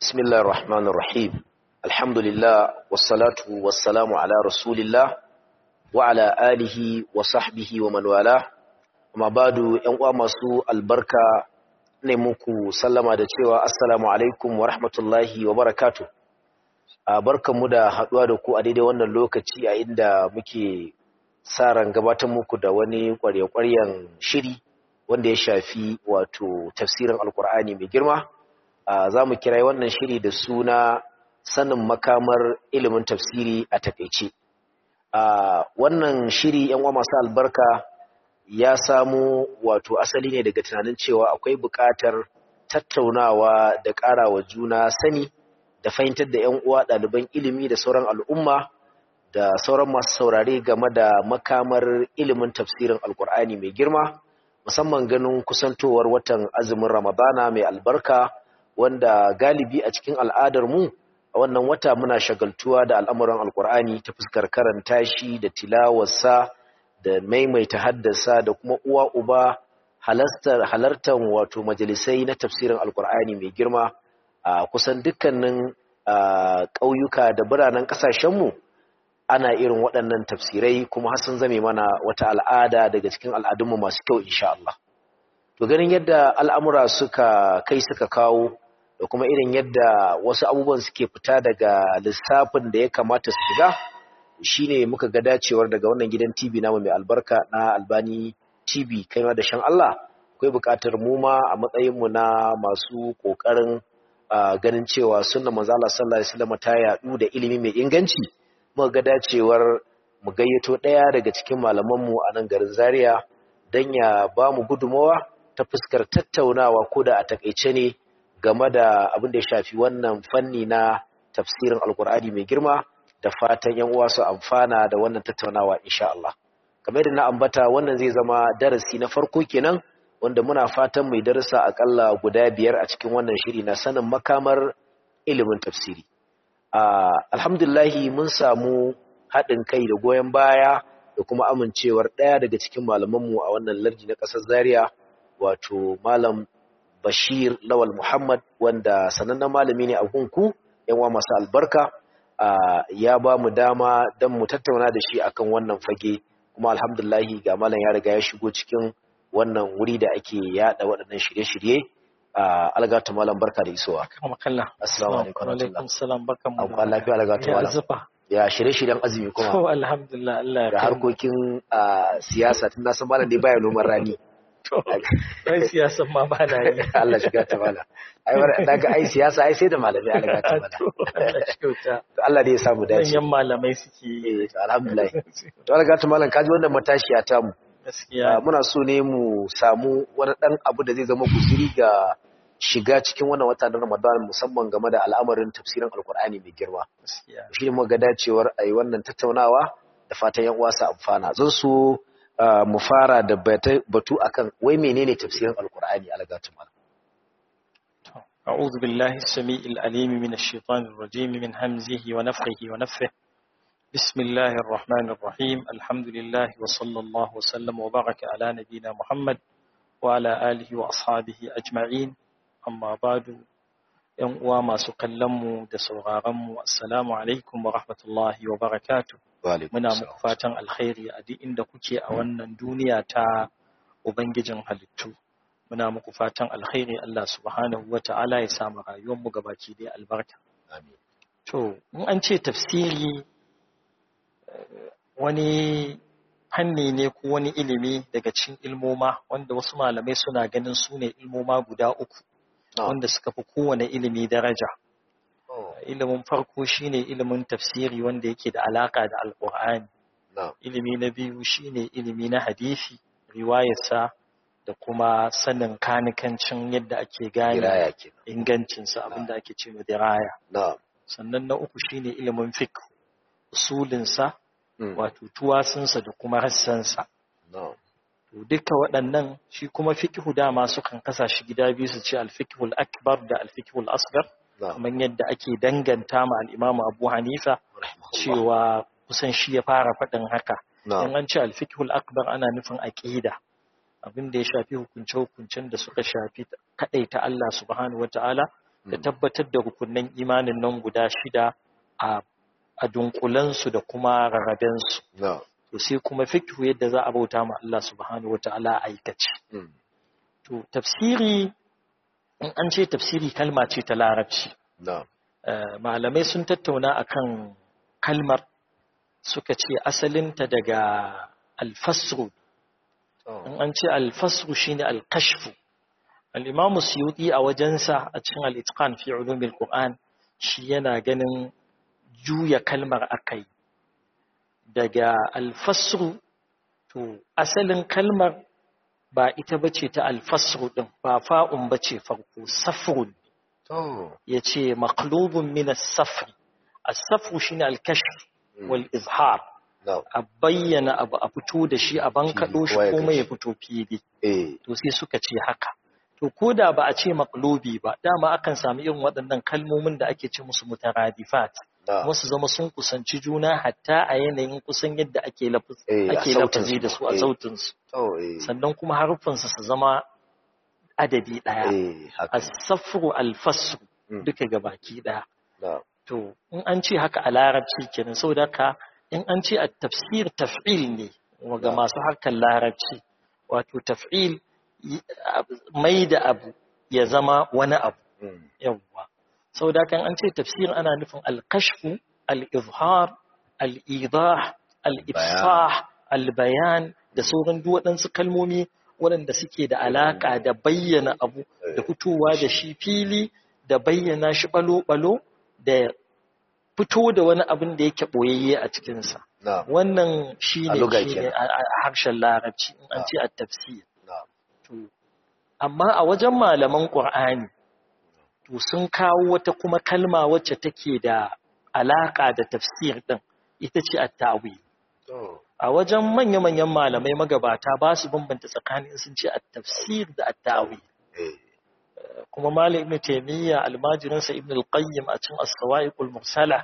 بسم الله الرحمن الرحيم الحمد لله والصلاة والسلام على رسول الله وعلى آله وصحبه ومن والاه وما بعد ينقوى مسوء البركة نموكو سلم da cewa assalamu alaikum wa rahmatullahi wa barakatuh barkanmu da haduwa da ku a daidai wannan lokaci a inda muke sa ran gabatar muku da wani kwarye-kwaryen shiri wanda ya shafi wato tafsirin alkur'ani mai girma za mu kira wannan shiri da suna sanin makamar ilimin tafsiri a takaice wannan shiri yan uwa masu albarka ya samu wato asali ne daga tunanin cewa akwai buƙatar tattaunawa da ƙara wa juna sani da fahimtar da yan uwa ɗaliban ilimi da sauran al'umma da sauran masu saurare game da makamar ilimin tafsirin alkur'ani mai girma musamman ganin kusantowar watan azumin ramadana mai albarka wanda galibi a cikin al'adar mu a wannan wata muna shagaltuwa da al'amuran alkur'ani ta fuskar karanta shi da tilawarsa da maimaita haddasa da kuma uwa uba halartar halartar wato majalisai na tafsirin alkur'ani mai girma a kusan dukkanin ƙauyuka da biranen ƙasashenmu ana irin waɗannan tafsirai kuma har sun zame mana wata al'ada daga cikin al'adunmu masu kyau insha Allah to ganin yadda al'amura suka kai suka kawo da kuma irin yadda wasu abubuwan suke fita daga lissafin da ya kamata su shiga shine muka ga dacewar daga wannan gidan TV namu mai albarka na Albani TV kai ma da shan Allah akwai buƙatar mu ma a matsayin mu na masu kokarin ganin cewa sunnar manzo Allah sallallahu alaihi wasallam ta yadu da ilimi mai inganci muka ga dacewar mu gayyato ɗaya daga cikin malaman mu a nan garin Zaria dan ya ba mu gudumawa ta fuskar tattaunawa ko da a takaice ne game da abin da ya shafi wannan fanni na tafsirin alkur'ani mai girma da fatan yan uwa su amfana da wannan tattaunawa insha Allah kamar yadda na ambata wannan zai zama darasi na farko kenan wanda muna fatan mai darasa akalla guda biyar a cikin wannan shiri na sanin makamar ilimin tafsiri alhamdulillahi mun samu haɗin kai da goyon baya da kuma amincewar ɗaya daga cikin malamanmu a wannan lardi na ƙasar zaria wato malam Bashir Lawal Muhammad wanda sanannen malami ne a gunku yanwa masu albarka ya ba mu dama don mu tattauna da shi akan wannan fage kuma alhamdulahi ga malam ya riga ya shigo cikin wannan wuri da ake yada waɗannan shirye-shirye algatu malam barka da isowa assalamu alaikum assalam barkan mu da lafiya algatu malam ya shirye-shiryen azumi kuma to alhamdulillah Allah ya da harkokin siyasa tun na san malam dai baya noman rani ai siyasa ma ba na yi Allah shiga ta mala ai wanda daga ai siyasa ai sai da malamai Allah ga ta mala Allah shi kyauta to Allah dai ya samu dace manyan malamai suke yi eh to alhamdulillah to Allah ga ta malam kaji wannan matashiya ta mu gaskiya muna so ne mu samu wani dan abu da zai zama kusuri ga shiga cikin wannan wata na Ramadan musamman game da al'amarin tafsirin Alkur'ani mai girma gaskiya shi ne muka ga dacewar ayi wannan tattaunawa da fatan yan uwa su amfana zan so mu fara da batu akan wai menene tafsirin alkur'ani algatu mal أعوذ بالله السميع العليم من الشيطان الرجيم من همزه ونفخه ونفه بسم الله الرحمن الرحيم الحمد لله وصلى الله وسلم وبارك على نبينا محمد وعلى آله وأصحابه أجمعين أما بعد ‘yan uwa masu kallonmu da sauraronmu assalamu alaikum wa rahmatullahi wa barakatu muna muku fatan alkhairi a duk inda kuke a wannan duniya ta ubangijin halittu muna muku fatan alkhairi Allah subhanahu wa ta'ala ya samu rayuwarmu gabaki dai albarka to in an ce tafsiri wani hanni ne ko wani ilimi daga cikin ilmoma wanda wasu malamai suna ganin su ne ilmoma guda uku wanda suka fi kowane ilimi daraja. Ilimin farko shine ilimin tafsiri wanda yake da alaka da Alƙur'ani. Ilimi na biyu shine ilimi na hadisi, riwayarsa da kuma sanin kanikancin yadda ake gane ingancinsa abinda ake ce ma diraya. Sannan na uku shine ilimin fiqh, usulinsa, wato tuwasinsa da kuma rassansa. To duka waɗannan shi kuma fiqhu dama sukan kasa shi gida biyu su ce al-fiqhul akbar da al-fiqhul asghar kamar yadda ake danganta ma al-Imam Abu Hanifa cewa kusan shi ya fara faɗin haka in an ce al-fiqhul akbar ana nufin aqida abin da ya shafi hukunce hukuncen da suka shafi kadaita Allah subhanahu wataala da tabbatar da rukunin imanin nan guda shida a a dunkulansu da kuma rarrabensu na'am to sai kuma fiqhu yadda za a bauta ma Allah subhanahu wataala a aikace mm, to tafsiri in an ce tafsiri kalma ce ta larabci na'am Eh, malamai sun tattauna akan kalmar suka ce asalinta daga alfasru in an ce alfasru shine alkashfu al-imamu suyuti a wajensa a cikin al-itqan fi ulumil qur'an shi yana ganin juya kalmar akai daga alfasru to asalin kalmar ba ita bace ta alfasru din ba fa'un bace farko safrun to yace maqlubun min as-safr as-safru shine al-kashf wal izhar na'am a bayyana abu a fito da shi a bankaɗo shi kowa ya kuma ya ganshi. fito fili eh to sai suka ce haka to ko da ba a ce maqlubi ba dama akan samu irin waɗannan kalmomin da ake ce musu mutaradifat na'am wasu zama sun kusanci juna hatta a yanayin kusan yadda ake lafaz Eh, a ake sautin lafazi su, da su a eh. sautin su to eh sannan kuma harufansu su zama adadi ɗaya eh haka as-safru al-fasru Mm. duka gabaki ɗaya na'am To, in an ce haka a larabci kenan saboda haka in an ce a tafsir taf'il ne ga masu harkar larabci wato taf'il yi- ab- mai da abu ya zama wani abu mm, yawwa saboda haka in an ce tafsir ana nufin al-kashfu al-izhar al-idah al-ifsah al-bayan da sauran duk waɗansu kalmomi waɗanda suke da alaka da bayyana abu da fitowa da shi fili da bayyana shi balo-balo da fito da wani abin da yake ɓoyayye a cikinsa. na'am Wannan shi A ne luga shi ne kenan. a a harshen larabci in an Ah. ce a tafsir. na'am To, Amma a wajen malaman ƙur'ani, to sun kawo wata kuma kalma wacce take da alaƙa da tafsir ɗin, ita ce a ta'wil. to A wajen manya-manyan malamai magabata ba su bambanta tsakanin sun ce a tafsir da a ta'wil. eh kuma Malam Ibn Taymiyyah almajirinsa Ibn al-Qayyim a cikin As-Sawa'iqul Mursala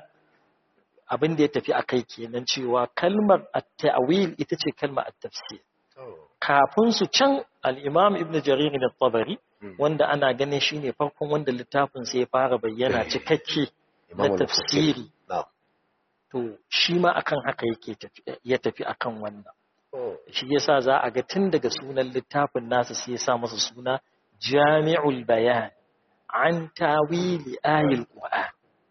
abin da ya tafi akai kenan cewa kalmar at-ta'wil ita ce kalmar at-tafsir to kafin su can al-Imam Ibn Jarir al-Tabari Mm. wanda ana ganin shine farkon wanda littafin sa ya fara bayyana cikakke na Imam al-Mufassir. tafsiri na'am to shi ma akan haka yake tafi ya tafi akan wannan to shi yasa za a ga tun daga sunan littafin nasa sai ya sa masa suna Jami'ul Bayan an tawili ayil Qur'an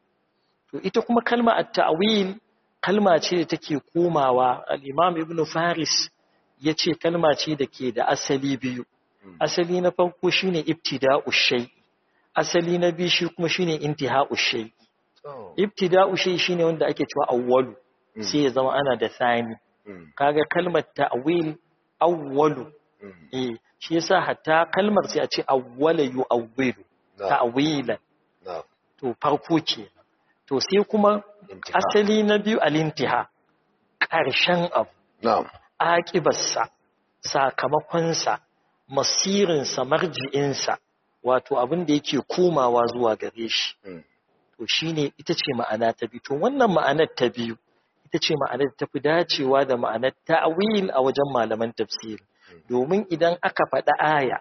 to ita kuma kalma at-ta'wil kalma ce da take komawa al-Imam Ibn Faris yace kalma ce da ke da asali biyu Mm. asali na farko shine ibtida'u shay asali na biyu shi kuma shine intiha'u shay to ibtida'u shay shine wanda ake cewa awwalu Mm. sai ya zama ana da thani mm, kaga kalmar ta'wil awwalu mm, eh shi yasa hatta kalmar sai a ce awwala yu'awwilu na'am ta'wilan na'am to farko kenan to sai kuma intiha asali na biyu al-intiha ƙarshen abu na'am aƙibarsa sakamakonsa masirinsa marji'insa wato abin da yake komawa zuwa gare shi mm, to shine ita ce ma'ana ta biyu to wannan ma'anar ta biyu ita ce ma'anar da tafi dacewa da ma'anar ta'wil a wajen malaman tafsiri domin idan aka faɗa aya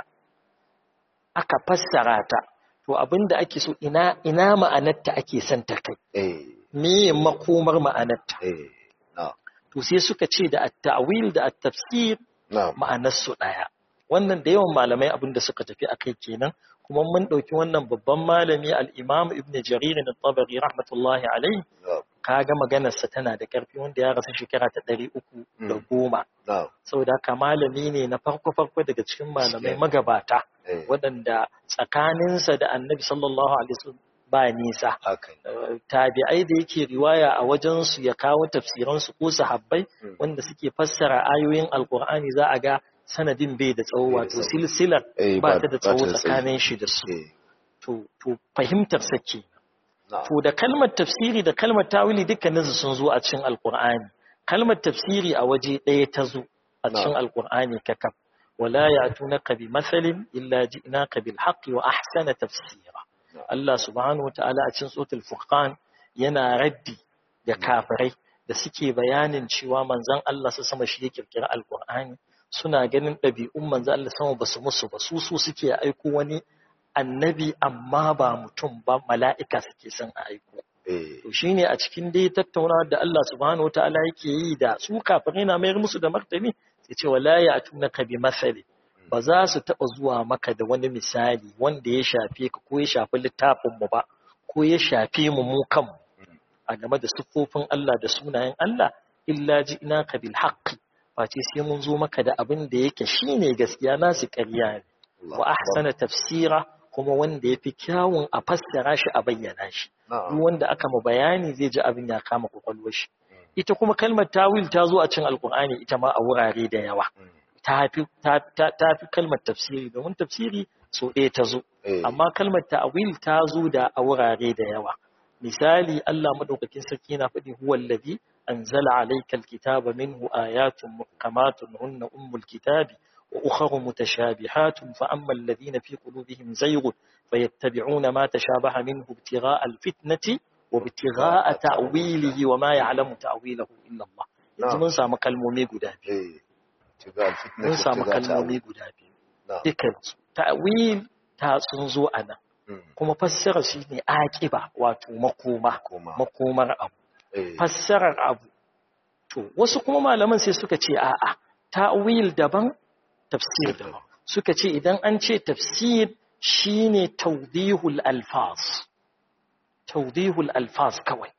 aka fassara ta to abinda ake so ina ina ma'anarta ake son ta kai eh me makomar ma'anarta eh na'am to sai suka ce da at-ta'wil da at-tafsir na'am ma'anar su daya wannan da yawan malamai abinda suka tafi akai kenan kuma mun dauki wannan babban malami al-Imam Ibn Jarir al-Tabari rahmatullahi alayhi na'am kaga maganar sa tana da karfi wanda ya rasu shekara ta 310 na'am saboda haka malami ne na farko farko daga cikin malamai Gaskiya. magabata eh waɗanda tsakaninsa da Annabi sallallahu alaihi wasallam ba nisa haka ne. Uh, tabi'ai da yake riwaya a wajensu ya kawo tafsiransu ko sahabbai Mm. wanda suke fassara ayoyin alkur'ani za a ga sanadin bai da tsawo Bai da wato tsawo. silsilar Eh, ba ta da tsawo tsayi. tsakanin shi da su eh to to fahimtar sake na'am to da kalmar tafsiri da kalmar tawili dukkaninsu sun zo a cikin alkur'ani kalmar tafsiri a waje ɗaya ta zo a cikin Na'am. alkur'ani kakaf wala ya'tunaka bi mathalin illa ji'naka bil haqqi wa ahsana tafsira Na'am. Allah subhanahu wa ta'ala a cikin suratul furqan yana raddi ga kafirai da suke bayanin cewa manzon Allah su sama shi ya kirkira alkur'ani suna ganin ɗabi'un manzon Allah sama basu musu ba su su suke aiko wani annabi amma ba mutum ba mala'ika suke son a aiko to shine a cikin dai tattaunawa da Allah subhanahu wataala yake yi da su kafirai na mayar musu da martani sai ce wala ya'tunaka bi masali ba za su taba zuwa maka da wani misali wanda ya shafe ka ko ya shafi littafin mu ba ko ya shafe mu mu kanmu a game da siffofin Allah da sunayen Allah illa ji'naka bil haqqi face sai mun zo maka da abin da yake shine gaskiya nasu ƙarya ne wa ahsana tafsira kuma wanda yafi kyawun a fassara shi a bayyana shi duk wanda aka ma bayani zai ji abin ya kama kwakwalwar shi ita kuma kalmar tawil ta zo a cikin alkur'ani ita ma a wurare da yawa ta fi ta fi kalmar tafsiri domin tafsiri so ɗaya ta zo amma kalmar ta'wil ta zo da a wurare da yawa misali Allah madaukakin sarki yana faɗi huwa allazi anzala alayka alkitaba minhu ayatun muhkamatun hunna ummul kitabi wa ukhra mutashabihatun fa amma alladhina fi qulubihim zayghun fayattabi'una ma tashabaha minhu ibtigha'a alfitnati wa ibtigha'a ta'wilihi wa ma ya'lamu ta'wilahu illa Allah yanzu mun samu kalmomi guda biyu mun samu kalmomi guda biyu dukkan ta'wil ta sun zo a nan kuma fassara shi ne aƙiba wato makoma makomar abu fassarar abu to wasu kuma malaman sai suka ce a'a ta'wil daban tafsir daban suka ce idan an ce tafsir shine tawdihul alfaz tawdihul alfaz kawai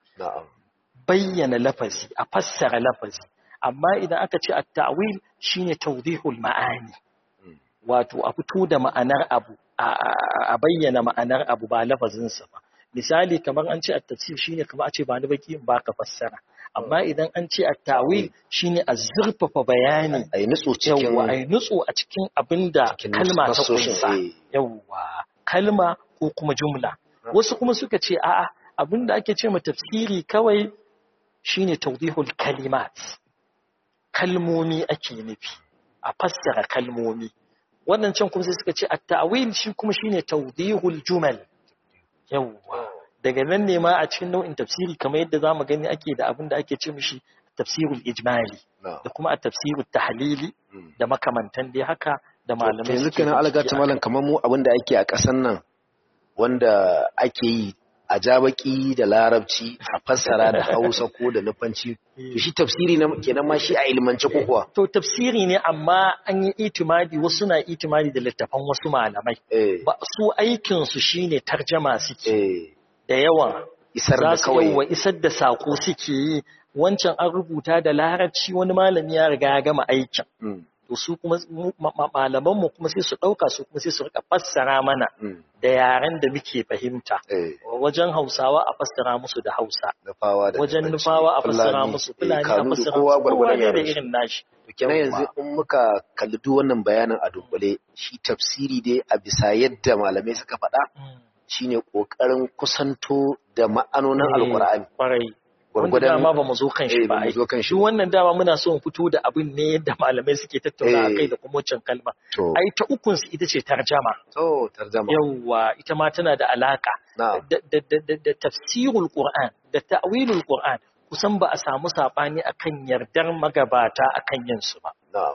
bayyana lafazi a fassara lafazi amma idan aka ce at-ta'wil shine tawdihul ma'ani wato a fito da ma'anar abu a bayyana ma'anar abu ba lafazinsa ba misali kamar an ce at-tafsir shine kamar a ce ba ni baki in baka fassara amma idan an ce at-tawil shine a zurfafa bayani ai nutsu cikin yawa ai nutsu a cikin abinda kalma ta kunsa yawa kalma ko kuma jumla wasu kuma suka ce a'a abinda ake ce ma tafsiri kawai shine tawdihul kalimat kalmomi ake nufi a fassara kalmomi wannan can kuma sai suka ce at-ta'wil shi kuma shine tawdihul jumal yawa daga nan ne ma a cikin nau'in tafsiri kamar yadda zamu gani ake da abin da ake ce mishi tafsirul ijmali da kuma at-tafsirut tahlili da makamantan dai haka da malamai yanzu kana algata malam kamar mu abin da ake a ƙasan nan wanda ake yi a jabaki da larabci a fassara da hausa ko da nufanci to shi tafsiri na kenan ma shi a ilmance ko kuwa to tafsiri ne amma an yi itimadi wasu na itimadi da littafan wasu malamai ba su aikin su shine tarjama suke da yawa isar da kawai wa isar da sako suke yi wancan an rubuta da larabci wani malami ya riga ya gama aikin to su kuma malaman mu kuma sai su dauka su kuma sai su rika fassara mana da yaren da muke fahimta wajen Hausawa a fassara musu da Hausa wajen Nufawa a fassara musu Fulani a fassara musu kowa ne da irin nashi to kenan yanzu in muka kalli duk wannan bayanin a dubbale shi tafsiri dai a bisa yadda malamai suka faɗa shine kokarin kusanto da ma'anonin alkur'ani wanda dama ba mu zo kan shi ba ai duk wannan dama muna so mu fito da abin ne yadda malamai suke tattauna akai da kuma wancan kalma ai ta ukun su ita ce tarjama to tarjama yawa ita ma tana da alaka da tafsirul qur'an da ta'wilul qur'an kusan ba a samu sabani akan yardar magabata akan yin su ba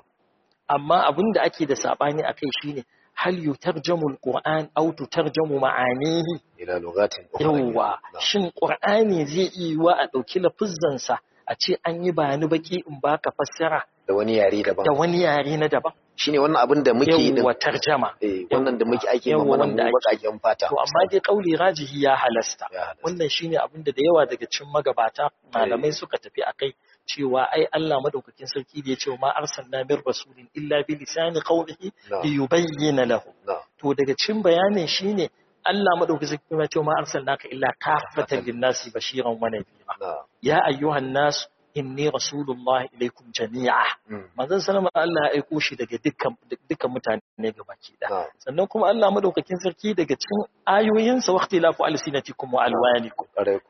amma abin da ake da sabani akai shine hal yutarjamu alquran aw tutarjamu ma'anihi ila lughatin yawa shin qur'ani zai yi wa a dauki lafuzzan sa a ce an yi bayani baki in baka fassara da wani yare daban da wani yare na daban shine wannan abin da muke yi yawa tarjama eh wannan da muke ake ma mana mu bakaken fata to amma dai kauli rajihi ya halasta wannan shine abin da da yawa daga cikin magabata malamai suka tafi akai cewa ai Allah madaukakin sarki da ya ce ma arsalna min rasulin illa bi lisani qawlihi li yubayyana lahu to daga cikin bayanin shine Allah madaukakin sarki ya ce ma arsalnaka illa kafatan lin-nasi bashiran wa nadhira ya ayyuhan nas inni rasulullah ilaikum jami'a manzon sallama Allah ya aiko shi daga dukkan dukkan mutane gabaki da sannan kuma Allah madaukakin sarki daga cikin ayoyinsa waqti lafu alsinatikum wa alwanikum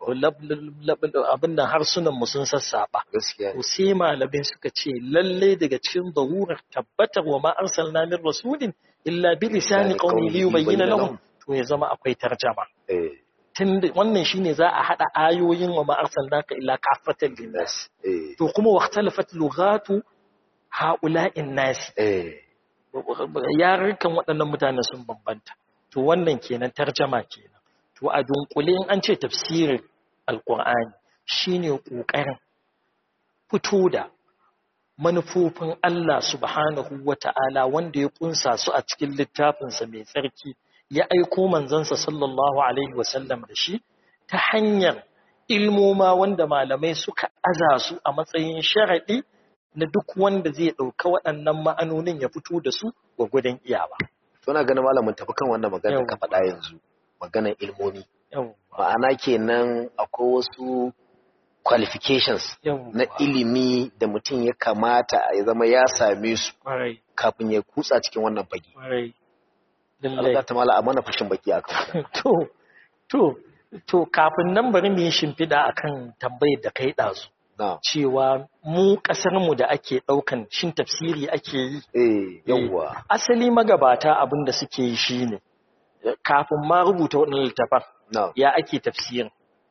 abin nan harsunan mu sun sassaba to sai malamai suka ce lalle daga cikin darurar tabbatar wa ma arsalna min rasulin illa bi lisani qawmi li yubayyana lahum to ya zama akwai tarjama tun wannan shine za a hada ayoyin wa ma arsalnaka illa kafatan linnas to kuma waqtalafat lughatu haula'in nas yarurrukan waɗannan mutane sun bambanta to to wannan kenan tarjama kenan to a dunkule in an ce tafsirin alkur'ani shine ƙoƙarin fito da manufofin Allah subhanahu wa ta'ala wanda ya kunsa su a cikin littafinsa mai tsarki ya aiko manzansa sallallahu alaihi wasallam da shi ta hanyar ilmoma wanda malamai suka aza su a matsayin sharaɗi na duk wanda zai ɗauka waɗannan ma'anonin ya fito da su wa gudun iyawa. Tuna ganin malamin tafi kan wannan magana ka faɗa yanzu maganar ilmomi. Ma'ana kenan akwai wasu qualifications na ilimi da mutum ya kamata ya zama ya same su kafin ya kutsa cikin wannan fage. Allah ta mala a mana fashin baki a kan To, to, to kafin nan bari mu yi shimfiɗa akan tambayar da kai ɗazu. Cewa mu ƙasarmu da ake ɗaukan shin tafsiri ake yi. Eh, yawwa. Asali magabata abin da suke yi shine kafin ma rubuta waɗannan littafan ya ake tafsirin.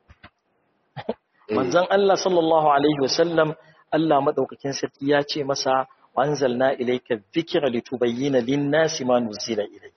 manzon Allah sallallahu alaihi wasallam Allah madaukakin sarki ya ce masa wanzalna ilayka dhikra litubayyana lin-nasi ma nuzila ilayk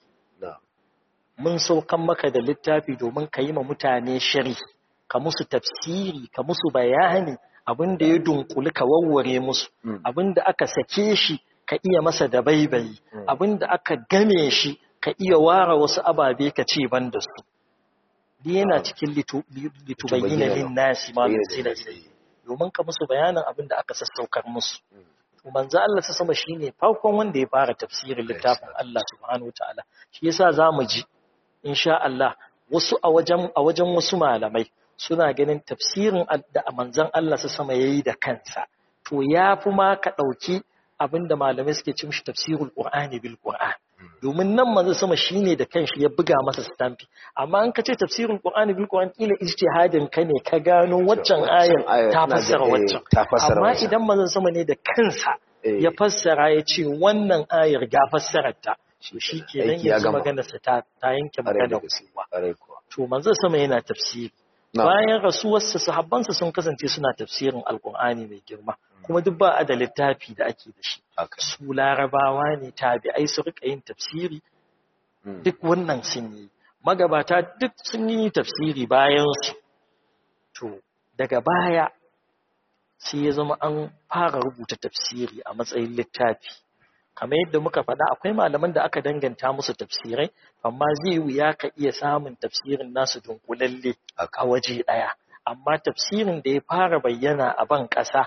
mun saukan maka da littafi domin ka yi ma mutane shari ka musu tafsiri ka musu bayani abinda ya dunkuli ka warware musu abinda aka sake shi ka iya masa da baibayi abinda aka game shi ka iya ware wasu ababe ka ce ban da su yana cikin litubayyana lin nasi ma nuzila ilayhi domin ka musu bayanin abin da aka sassaukar musu to manzo Allah ta sama shine farkon wanda ya fara tafsirin littafin Allah subhanahu wataala shi yasa zamu ji insha Allah wasu a wajen a wajen wasu malamai suna ganin tafsirin da manzon Allah ta sama yayi da kansa to yafi ma ka dauki abinda malamai suke cin shi tafsirul qur'ani bil qur'an domin nan manzo sama shine da kanshi ya buga masa stampi amma an ka ce tafsirin qur'ani bil qur'an kila ijtihadin ka ne ka gano waccan ayar ta fassara waccan amma idan manzo sama ne da kansa ya fassara ya ce wannan ayar ga fassarar ta shi kenan yanzu magana sa ta ta yanke magana kowa to manzo sama yana tafsiri bayan rasuwarsa sahabbansa sun kasance suna tafsirin alqur'ani mai girma kuma duk ba a da littafi da ake da shi su larabawa ne tabi'ai su rika yin tafsiri duk wannan sun yi magabata duk sun yi tafsiri bayan su to daga baya sai ya zama an fara rubuta tafsiri a matsayin littafi kamar yadda muka faɗa akwai malaman da aka danganta musu tafsirai amma zai wuya ka iya samun tafsirin nasu dunkulalle a waje ɗaya amma tafsirin da ya fara bayyana a ban ƙasa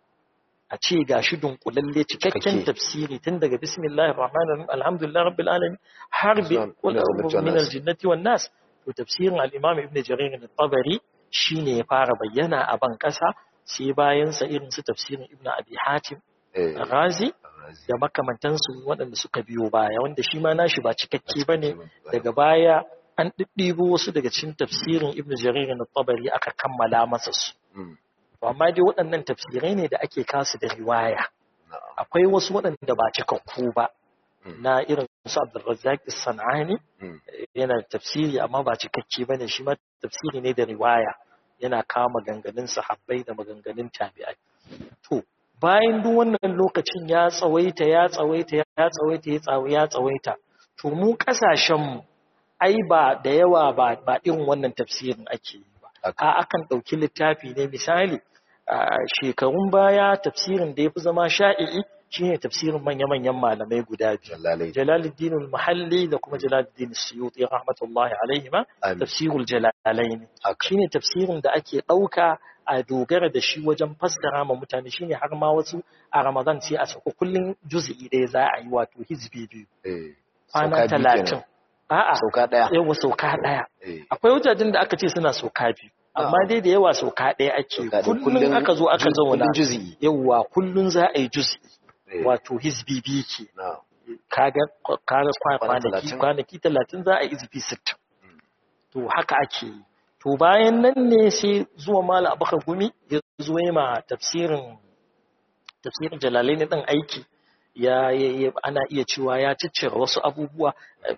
a ce ga shi dunkulalle cikakken tafsiri tun daga bismillahir rahmanir rahim alhamdulillah rabbil alamin har bi qul a'udhu min aljannati wan nas to tafsirin al-imam ibn jarir al-tabari shine ya fara bayyana a ban kasa sai bayan sa irin su tafsirin ibn abi hatim razi da makamantansu waɗanda suka biyo baya wanda shi ma nashi ba cikakke bane daga baya an ɗiɗɗibo wasu daga cikin tafsirin ibn jarir al-tabari aka kammala masa su amma dai waɗannan tafsirai ne da ake kasu da riwaya akwai wasu waɗanda ba cikakku ba na irin su Abdulrazzaq Sanani yana tafsiri amma ba cikakke bane shi ma tafsiri ne da riwaya yana kawo maganganun sahabbai da maganganun tabi'ai to bayan duk wannan lokacin ya tsawaita ya tsawaita ya tsawaita ya tsawaita ya tsawaita to mu kasashen mu ai ba da yawa ba ba irin wannan tafsirin ake yi ba a akan ɗauki littafi ne misali shekarun baya tafsirin da ya fi zama sha'i'i shine tafsirin manya-manyan malamai guda biyu jalaluddin al-muhalli da kuma jalaluddin suyuti rahmatullahi alaihi ma tafsirul jalalain shine tafsirin da ake ɗauka a dogara da shi wajen fassara ma mutane shine har ma wasu a ramadan sai a sako kullun juz'i ɗaya za a yi wato hizbi biyu kwana talatin a'a sauka ɗaya yawa sauka ɗaya akwai wajajen da aka ce suna sauka biyu amma dai da yawa sauka ɗaya ake kullum aka zo aka zauna yawa kullum za a yi juz'i wato hizbi biyu ke kaga kaga kwanaki kwanaki talatin za a yi hizbi sittin to haka ake yi to bayan nan ne sai zuwa mala abakar gumi ya zo ma tafsirin tafsirin jalalai ne ɗan aiki ya ana iya cewa ya ciccire wasu abubuwa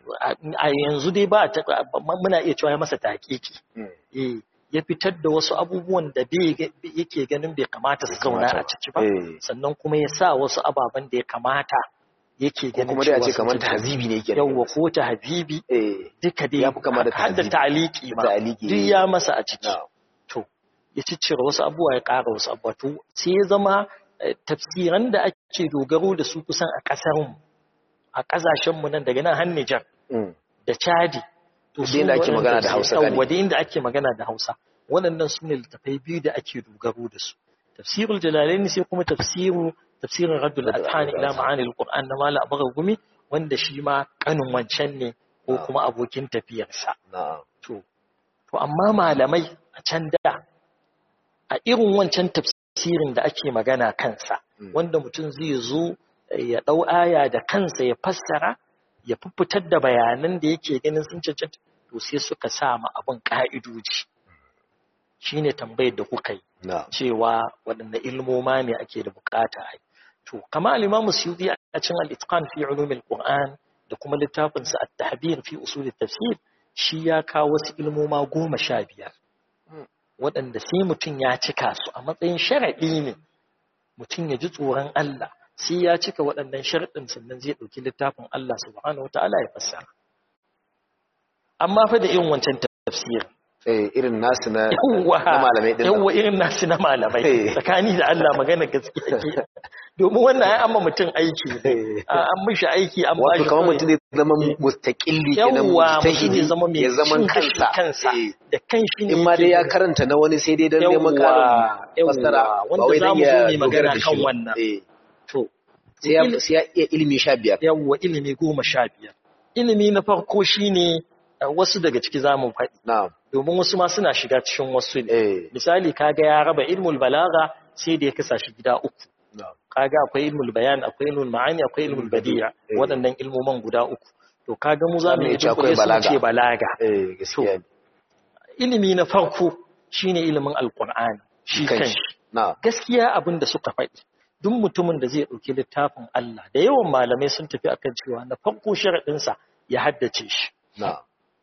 a yanzu dai ba muna iya cewa ya masa taƙiƙi ya fitar da wasu abubuwan da yake ganin bai kamata su zauna a ciki ba sannan kuma ya sa wasu ababen da ya kamata yake ganin kuma dai a ce sun kamar cancanta. tahzibi ne yake yawwa ko ta habibi eh duka dai Ya fi kama da har da tahzibi. ta'aliki ma Ta'aliki, duk eh. ya masa a ciki na'am to ya ciccire wasu abubuwa ya ƙara wasu abubuwa to sai ya zama eh, tafsiran da ake dogaro da su kusan a ƙasarmu a ƙasashenmu nan daga nan har Nijar Mm. da Chadi to Duk inda ake magana da Hausa galibi. wadda inda ake magana da Hausa waɗannan su ne littafai biyu da ake dogaro da su tafsirul jalalaini sai kuma tafsiru tafsirin raddul Raddul adhan ila Adhan. ma'ani alquran na mala abaga gumi wanda shi ma kanin wancan ne ko Ah. kuma abokin tafiyarsa na'am to to amma malamai a can da a irin wancan tafsirin da ake magana kansa Mm. wanda mutum zai zo eh, ya ɗau aya da kansa ya fassara ya fitar da bayanan da yake ganin sun cancanta to sai suka sa ma abin ƙa'idoji shine tambayar da kuka yi na'am cewa waɗanne ilmoma ne ake da bukata a yi. To, kama al'imamu Suyuti a cin al'itqan fi ulumin Qur'an da kuma littafinsa a tahbir fi usulin tafsir shi ya kawo wasu ilmoma goma sha biyar. Waɗanda sai mutum ya cika su a matsayin sharaɗi ne mutum ya ji tsoron Allah sai ya cika waɗannan sharaɗin sannan zai ɗauki littafin Allah subhanahu wa ta'ala ya fassara. Amma fa da irin wancan tafsirin eh irin nasu na yawwa na malamai din nan. yawwa irin nasu na malamai Eh. tsakani da Allah magana gaskiya ke domin wannan ai amma mutum aiki ne Eh. A- an mishi aiki an ba wato shi kamar kawai. mutum zai zama mustaqilli kenan yawwa mutum mujtahidi ya zama mai ya zaman cin gashi kansa kansa Eh. da kanshi ne in ma dai ya yake karanta na wani sai dai don neman Yawwa, karin fassara yawwa, ba wanda wai za don mu ya zo mu yi magana dogara da kan shi ba. wannan. Eh. to sai ya il- sai ya iya ilimi sha biyar yawwa ilimi goma sha biyar ilimi na farko shine uh, wasu daga ciki za mu faɗi na'am domin wasu ma suna shiga cikin wasu ne eh misali kaga ya raba ilmul balaga sai da ya kasa shi gida uku na'am kaga akwai ilmul bayan akwai ilmul ma'ani akwai ilmul badi'a Eh. waɗannan ilmoman guda uku to kaga mu za mu Zamu yi iya cewa akwai dunkule su mu ce balaga. balaga eh gaskiya ne ilimi na farko shine ilimin alqur'ani shi Kanshi. kanshi na'am gaskiya abin da suka faɗi duk mutumin da zai ɗauki littafin Allah da yawan malamai sun tafi akan cewa na farko sharaɗinsa ya haddace shi na'am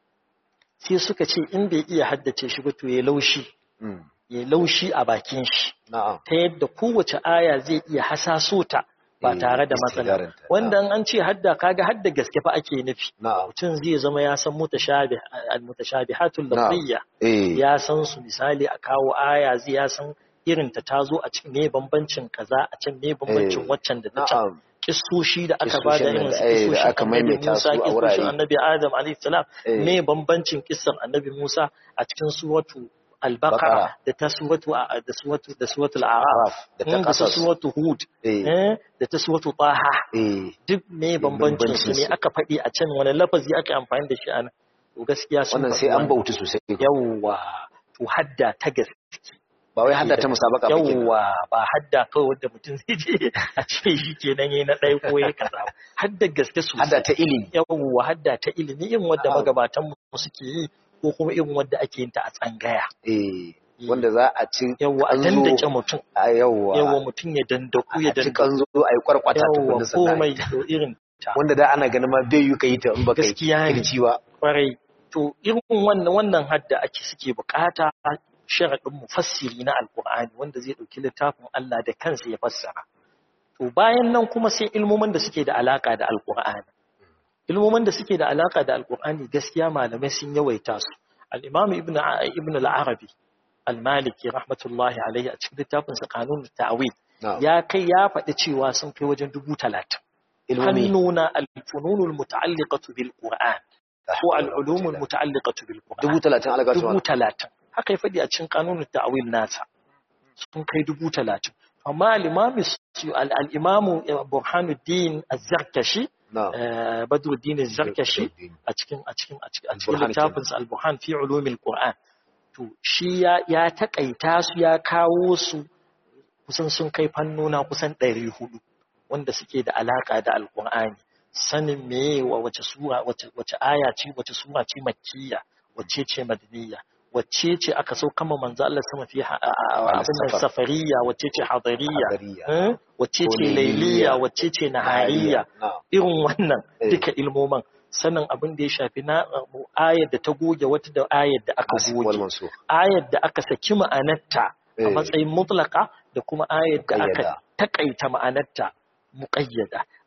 sai suka ce in bai iya haddace shi ba to ya laushi mm, ya laushi a bakin shi na'am ta yadda kowace aya zai iya hasaso ta ba Eh, tare da matsala istidarinta, wanda in an ce hadda kaga hadda gaske fa ake nufi na'am mutum zai zama ya san mutashabih al-mutashabihatul Na'am. lafziyya eh ya san su misali a kawo aya zai ya san irin ta tazo a cikin me bambancin kaza a can me bambancin Eh, waccan da ta can na'am kissoshi da aka bada Kissoshin irin da- su eh, da kissoshin aka annabi maimaita Musa su a kissoshin wurare. annabi Adam alayhi salam Eh. me bambancin kissar annabi Musa a cikin suratu al-baqara Baqara. da ta suratu da suratu da suratul a'raf da ta da ta kasas suratu hud eh eh, da ta suratu taha eh duk me bambancin su ne bambancin su. aka faɗi a can wani lafazi aka yi amfani da shi a nan to gaskiya sun wannan faɗi sai an wannan. bautu sosai yawwa to hadda ta gaske ba wai hadda ta musabaka ba kenan yawwa ba hadda kawai wanda mutum zai je a ce shi kenan yayi na ɗaya ko yayi kaza ba. hadda gaske sosai hadda ta ilimi yawwa hadda ta ilimi irin wadda Na'am. magabatan mu suke yi ko kuma irin wadda ake yin ta a tsangaya eh wanda za a ci yawwa a kanzo dandake mutum a yawwa yawwa mutum ya dandaku ya a ci dandaku kanzo a yi kwarkwata yawwa tukunna sannan komai to irin ta wanda da ana ganin ma bai yi ka yi ta in baka yi Gaskiya ne. kirci ba kwarai to irin wannan wannan hadda ake suke bukata sharaɗin mufassiri na alkur'ani wanda zai ɗauki littafin Allah da kansa ya fassara to bayan nan kuma sai ilmomin da suke da alaka da alkur'ani ilmomin da suke da alaka da alkur'ani gaskiya malamai sun yawaita su al-imam ibn ibn al-arabi al-maliki rahmatullahi alaihi a cikin littafin sa kanun ta'wil na'am ya kai ya faɗi cewa sun kai wajen dubu talatin ilmomi fannuna al-fununul muta'alliqatu bil qur'an ko al'ulumun muta'alliqatu bil Qur'an dubu talatin algatu dubu talatin haka ya faɗi a cikin kanunin ta'awil nasa sun kai dubu talatin amma al-imamu al-imamu Burhanuddin Az-Zarkashi na'am eh, Badruddin Az-Zarkashi a cikin a cikin a cikin a cikin Al-Burhan littafin sa al-Burhan fi ulumil Qur'an to shi ya ya takaita su ya kawo su kusan sun kai fannona kusan 400 wanda suke da alaka da al-Qur'ani sanin meye wa wace sura wace wace aya ce wace sura ce makkiya wace ce madaniya wacce ce aka so kama manzo Allah sama fi ha- a- a- abin nan Al-safar. safariya wacce ce hadariya Hadariya. eh? wacce Ko ce lailiya. lailiya wacce ce nahariya na'am irin wannan Eh. duka ilmoman sanin abin da ya shafi na uh, ayar da ta goge wata da ayar da aka Nasikh wal goge mansukh ayar da aka saki ma'anarta a Eh. matsayin mutlaka da kuma ayar da aka Muƙayyada. takaita ma'anarta muƙayyada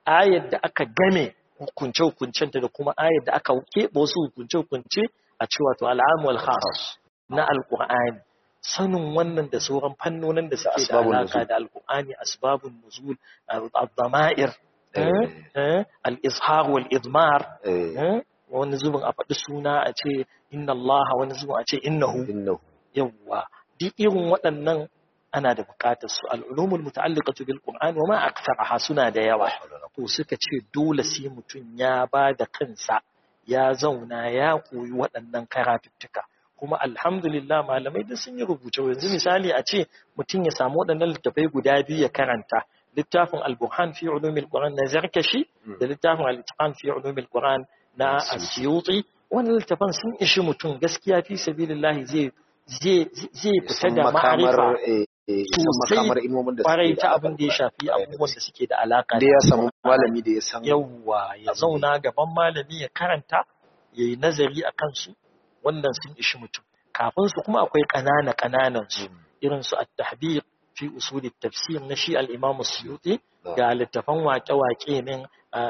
ayar da aka game hukunce-hukuncenta da kuma ayar da aka keɓe wasu hukunce-hukunce a cewa to al'amu wal khas na alqur'ani sanin wannan da sauran fannonin da suke da alaka da alqur'ani asbabun nuzul ad-dama'ir al-izhar wal idmar wani zubin a faɗi suna a ce inna Allah wani zubin a ce innahu yawwa duk irin waɗannan ana da buƙatar su al'ulumul muta'alliqatu bil qur'an wa ma aktsaraha suna da yawa to suka ce dole sai mutum ya ba da kansa ya zauna ya koyi waɗannan karatuttuka kuma alhamdulillah malamai da sun yi rubuce yanzu misali a ce mutum ya samu waɗannan littafai guda biyu ya karanta littafin al-burhan fi ulumil qur'an na zarkashi da littafin al-itqan fi ulumil qur'an na asyuti wannan littafan sun ishi mutum gaskiya fi sabilillahi zai zai fita da ma'arifa sosai kwarai ta abin da ya shafi abubuwan da suke da alaka da ya samu malami da ya san yawwa ya zauna gaban malami ya karanta ya yi nazari a kansu wannan sun ishi mutum kafin su kuma akwai ƙanana ƙananan su irin su at-tahbir fi usul tafsir na shi al-imam suyuti ga littafan waƙe-waƙe min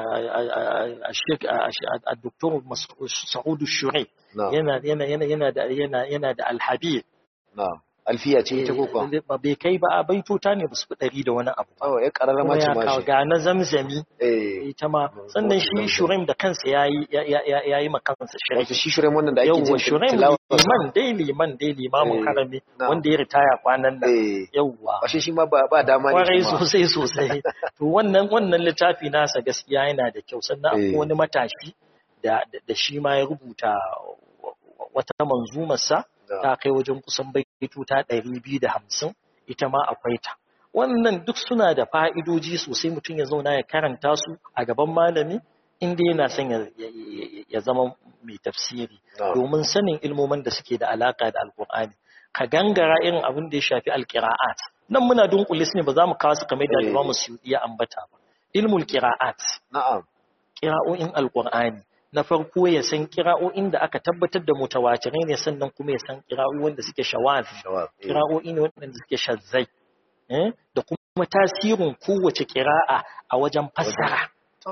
a doktor Sa'udu Shure yana yana yana yana da yana yana da alhabib alfiya ce ita ko kuwa bai kai ba a baitota ne ba su ɗari da wani abu oh ya karara ma ce ma shi ga na zamzami ita ma sannan shi Shuraim da kansa yayi yayi ma kansa shirin wato shi Shuraim wannan da ake jin Shuraim liman dai liman dai limamin harami wanda ya ritaya kwanan nan yawwa washe shi ma ba dama ne kwarai sosai sosai to wannan wannan littafi nasa gaskiya yana da kyau sannan akwai wani matashi da da shi ma ya rubuta wata manzumarsa ta kai wajen kusan baituta ɗari biyu da hamsin ita ma akwai ta wannan duk suna da fa'idoji sosai mutum ya zauna ya karanta su a gaban malami inda yana son ya zama mai tafsiri domin sanin ilmomin da suke da alaka da alkur'ani ka gangara irin abin da ya shafi alkira'at nan muna dunkule su ne ba za mu kawo su kamar da alimamu su ya ambata ba ilmul kira'at na'am kira'o'in alkur'ani na farko ya san kira'o'in da aka tabbatar da mutawatirai ne sannan kuma ya san kira'o'i wanda suke shawazi kira'o'i ne wanda suke shazzai da kuma tasirin kowace kira'a a wajen fassara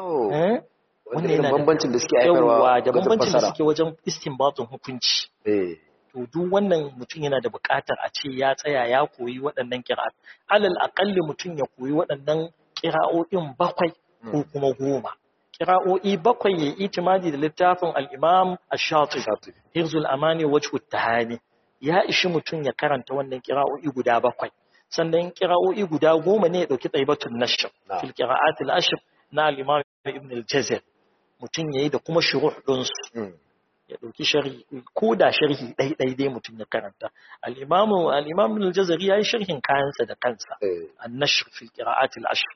wanda yana bambancin da suke haifarwa da bambancin da suke wajen istinbatun hukunci to duk wannan mutum yana da buƙatar a ce ya tsaya ya koyi waɗannan kira'at alal aƙalli mutum ya koyi waɗannan kira'o'in bakwai ko kuma goma kira'o'i bakwai ya itimadi da littafin al'imam ash-shati hirzul amani wajhu tahani ya ishi mutum ya karanta wannan kira'o'i guda bakwai sannan kira'o'i guda goma ne ya dauki taibatun nashr fil qira'at al-ashr na al-imam ibn al-jazir mutum yayi da kuma shuruh din su ya dauki sharhi ko da sharhi dai dai dai mutum ya karanta al-imam al-imam ibn al-jazari yayi sharhin kayansa da kansa an-nashr fil qira'at al-ashr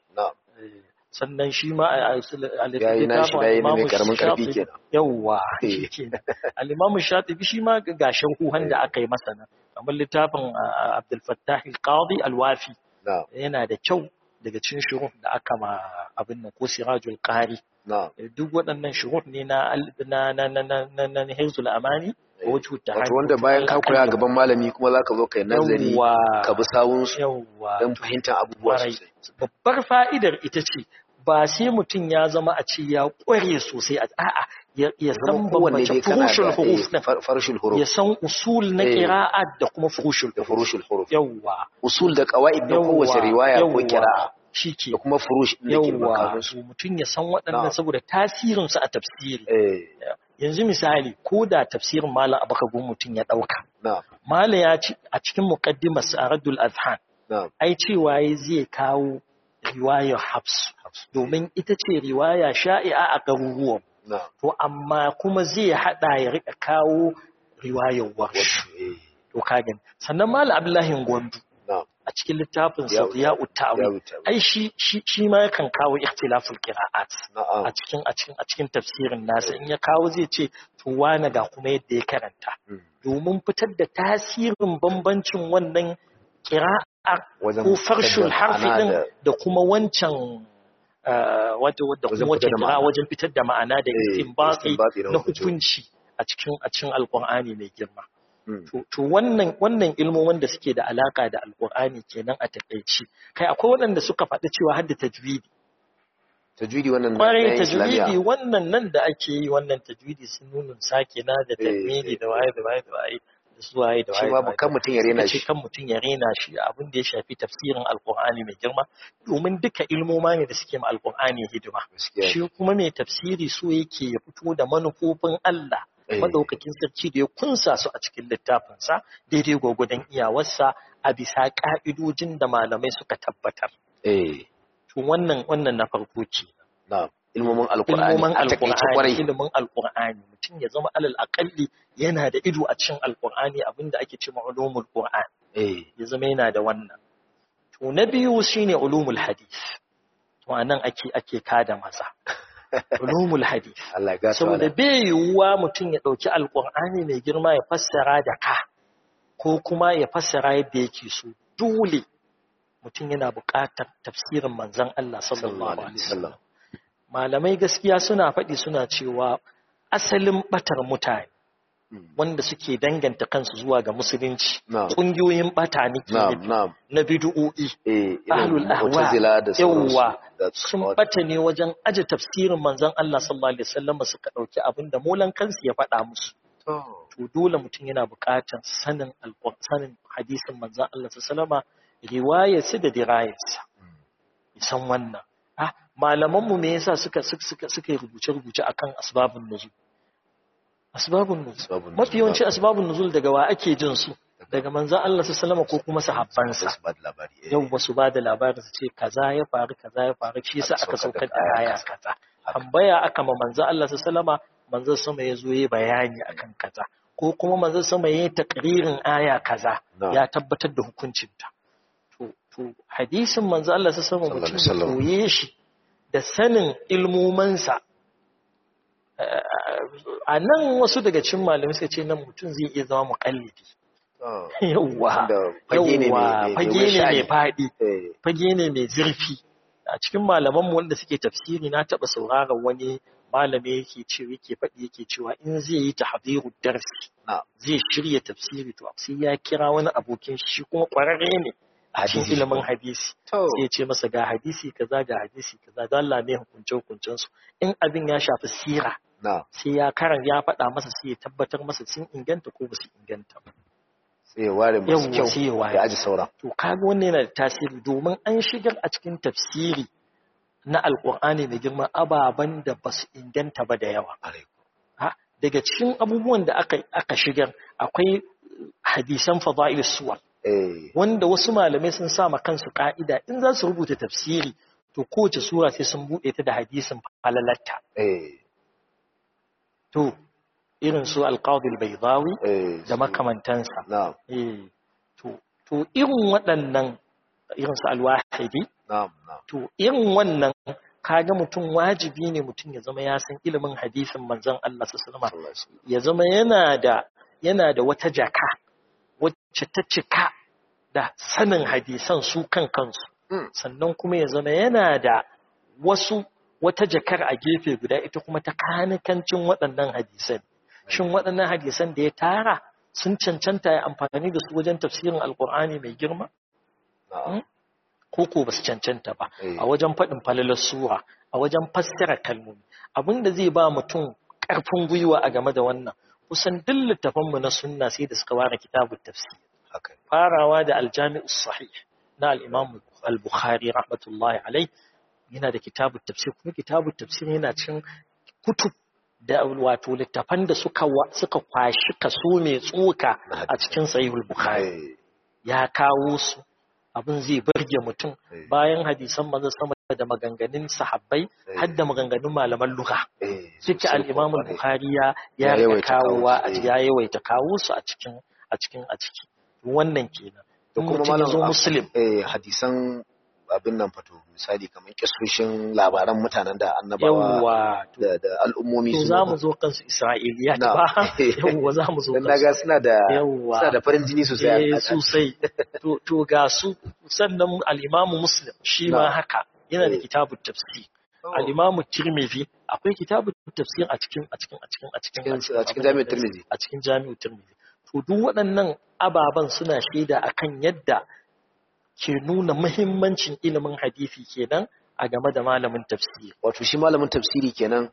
sannan shi ma a littattafin mai karamin karfi kenan yawwa al-imamu shatibi shi ma ga sharhuhan da aka yi masa nan kamar littafin Abdul Fattah al-Qadi al-Wafi yana da kyau daga cikin shuruh da aka ma abin nan ko Sirajul Qari duk waɗannan shuruh ne na na na na na na Hirzul Amani wato wanda bayan ka koya gaban malami kuma zaka zo kai nazari ka bi sawun su don fahimtar abubuwa sosai babbar fa'idar ita ce ba sai mutum ya zama a ce ya ƙware sosai a a'a ya san bambance furushul huruf na farshul huruf ya san usul na qira'at da kuma furushul da furushul huruf yawa usul da qawaid da kowace riwaya ko qira'a shike da kuma furush din da ke yawa mutum ya san waɗannan saboda tasirin su a tafsiri yanzu misali ko da tafsirin malam abaka gun mutum ya dauka malam ya ci a cikin muqaddimar sa'adul azhan ai cewa zai kawo riwayar Hafs domin ita ce riwaya sha'i'a a garuruwan. To amma kuma zai hada ya rika kawo riwayar Warsh. To kagan. Sannan Malam Abdullahi Gwandu a cikin littafin sa ya utawi ai shi shi ma yakan kawo ikhtilaful qira'at a cikin a cikin a cikin tafsirin nasa in ya kawo zai ce to wani ga kuma yadda ya karanta domin fitar da tasirin bambancin wannan qira'a ko farshul harfi din da kuma wancan wadda wadda kuma wacce kira wajen fitar da ma'ana da istinbati na hukunci a cikin a cikin alqur'ani mai girma to wannan wannan ilmomin da suke da alaka da alqur'ani kenan a takeici kai akwai waɗanda suka faɗi cewa hadda tajwidi tajwidi wannan kwarai tajwidi wannan nan da ake yi wannan tajwidi sun nuna sake na da tajwidi da waye da waye da waye da su waye da waye shi ma kan mutum ya rena shi kan mutum ya rena shi abin da ya shafi tafsirin alqur'ani mai girma domin duka ilmoma ne da suke ma alqur'ani hidima shi kuma mai tafsiri so yake ya fito da manufofin Allah madaukakin sarki da ya kunsa su a cikin littafinsa daidai gwagwadon iyawarsa a bisa ka'idojin da malamai suka tabbatar eh to wannan wannan na farko ce na'am ilmomin alqur'ani ilmomin alqur'ani ilmomin alqur'ani mutum ya zama alal aqalli yana da ido a cikin alqur'ani abinda ake cewa ulumul qur'an eh ya zama yana da wannan to na biyu shine ulumul hadith to anan ake ake kada maza ulumul hadith Allah ya saboda bai yiwuwa mutum ya dauki alqur'ani mai girma ya fassara da ka ko kuma ya fassara yadda yake so dole mutum yana buƙatar tafsirin manzon Allah sallallahu alaihi wasallam malamai gaskiya suna faɗi suna cewa asalin batar mutane wanda suke danganta kansu zuwa ga musulunci ƙungiyoyin bata ne na bid'o'i ahlul ahwa yawwa sun bata ne wajen aje tafsirin manzon Allah sallallahu alaihi wasallam suka dauki abinda molan kansu ya faɗa musu to dole mutum yana buƙatar sanin sanin hadisin manzon Allah sallallahu alaihi wasallama riwayarsa da dirayarsa san wannan ah malamanmu me yasa suka suka suka rubuce rubuce akan asbabun nuzul asbabun nuzul mafi yawanci asbabun nuzul daga wa ake jin su daga manzon Allah sallallahu ko kuma sahabbansa yau ba su ba da labarin su ce kaza ya faru kaza ya faru shi yasa aka saukar da aya kaza tambaya aka ma manzon Allah sallallahu manzon sama ya zo yayi bayani akan kaza ko kuma manzon sama yayi takririn aya kaza ya tabbatar da hukuncinta to hadisin manzo Allah sai sama mutum ya koye shi da sanin ilmomansa a nan wasu daga cikin malamai suka ce nan mutum zai iya zama muƙallidi yawwa fage ne mai faɗi fage ne mai zurfi a cikin malamanmu wanda suke tafsiri na taɓa sauraron wani malami yake ce yake faɗi yake cewa in zai yi tahdiru darsi zai shirya tafsiri to sai ya kira wani abokin shi kuma ƙwararre ne a cikin ilimin hadisi sai ce masa ga hadisi kaza ga hadisi kaza don Allah ne hukunce hukuncen su in abin ya shafi sira sai ya karan ya faɗa masa sai ya tabbatar masa sun inganta ko ba su inganta ba sai ya ware masu kyau ya aji sauran to kaga wannan yana da tasiri domin an shigar a cikin tafsiri na alkur'ani da girma ababen da ba su inganta ba da yawa daga cikin abubuwan da aka shigar akwai hadisan fada'il suwar wanda wasu malamai sun sa ma kansu ka'ida in za su rubuta tafsiri to kowace sura sai sun buɗe ta da hadisin falalatta to irin su alqadil baydawi da makamantansa to irin waɗannan irin su alwahidi to irin wannan kaga mutum wajibi ne mutum ya zama ya san ilimin hadisin manzon Allah sallallahu alaihi wasallam ya zama yana da yana da wata jaka wacce ta cika da sanin hadisan su kan kansu sannan kuma ya zama yana da wasu wata jakar a gefe guda ita kuma ta kanikancin waɗannan hadisan shin waɗannan hadisan da ya tara sun cancanta ya amfani da su wajen tafsirin alkur'ani mai girma ko ko ba su cancanta ba a wajen faɗin falalar sura a wajen fassara kalmomi abin da zai ba mutum ƙarfin gwiwa a game da wannan kusan duk littafanmu na sunna sai da suka ware kitabun tafsir farawa da aljami'u sahih na al-imam al-bukhari rahmatullahi alai yana da kitabun tafsir kuma kitabun tafsir yana cin kutub da wato littafan da suka suka kwashi kaso mai tsoka a cikin sahihul bukhari ya kawo su abin zai burge mutum bayan hadisan manzo sama da maganganun sahabbai har da maganganun malaman lugha suke al-Imam al-Bukhari ya ya kawowa ya yawaita kawo su a cikin a cikin a ciki wannan kenan da kuma malamin muslim eh hadisan abin nan fato misali kamar kisoshin labaran mutanen da annabawa da da al'ummomi su za mu zo kansu isra'iliya ba yawwa za mu zo kansu daga suna da suna da farin jini sosai sosai to to ga su sannan al-imamu muslim shi ma haka yana da kitabut tafsir al-imamu tirmidhi akwai kitabut tafsir a cikin a cikin a cikin a cikin a cikin jami'ar tirmidhi a cikin jami'ar tirmidhi to duk waɗannan ababen suna shaida akan yadda ke nuna muhimmancin ilimin hadisi kenan a game da malamin tafsiri wato shi malamin tafsiri kenan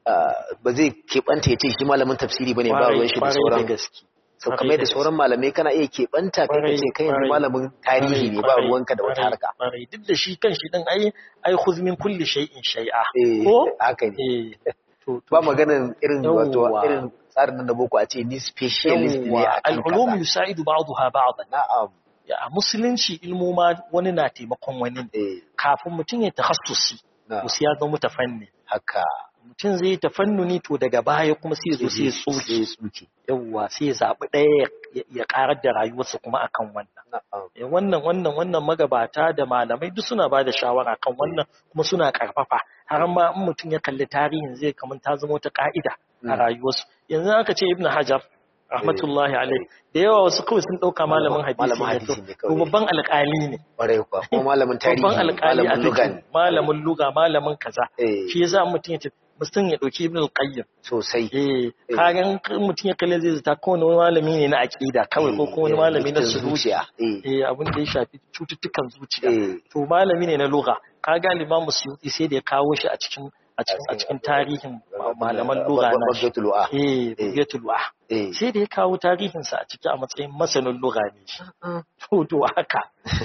ba zai keɓanta ya ce shi malamin tafsiri bane ba ruwan shi da sauran gaske sau kamar da sauran malamai kana iya keɓanta kai ka ce kai yanzu malamin tarihi ne ba ruwanka da wata harka duk da shi kan shi din ai ai khuz min kulli shay'in shay'a ko haka ne ba maganin irin wato irin tsarin nan da boko a ce ni specialist ne a kan al-ulum yusaidu ba'daha ba'dan na'am ya musulunci ilmoma wani na taimakon wani kafin mutum ya takhassusi to sai ya zama mutafanni haka mutum zai yi tafannuni to daga baya kuma sai zo sai ya tsoke yawwa sai ya zaɓi ɗaya ya ƙarar da rayuwarsa kuma akan wannan wannan wannan wannan magabata da malamai duk suna ba da shawara kan wannan kuma suna ƙarfafa har ma in mutum ya kalli tarihin zai kamar ta zama wata ƙa'ida a rayuwarsu yanzu aka ce ibnu hajar rahmatullahi alaihi da yawa wasu kawai sun ɗauka malamin hadisi ne to babban alƙali ne ƙwarai kuwa kuma malamin tarihi babban alƙali a luga ne malamin luga malamin kaza shi yasa mutum ya ce mutum ya ɗauki ibn al-qayyim sosai eh kagan mutum ya kalle zai zata ko wani malami ne na aqida kawai ko kuma wani malami na zuciya eh abin da ya shafi cututtukan zuciya to malami ne na lugha kaga limamu suyuti sai da ya kawo shi a cikin a cikin a cikin tarihin malaman lugha na shi eh bugatul wa sai da ya kawo tarihin sa a ciki a matsayin masanin lugha ne shi to to haka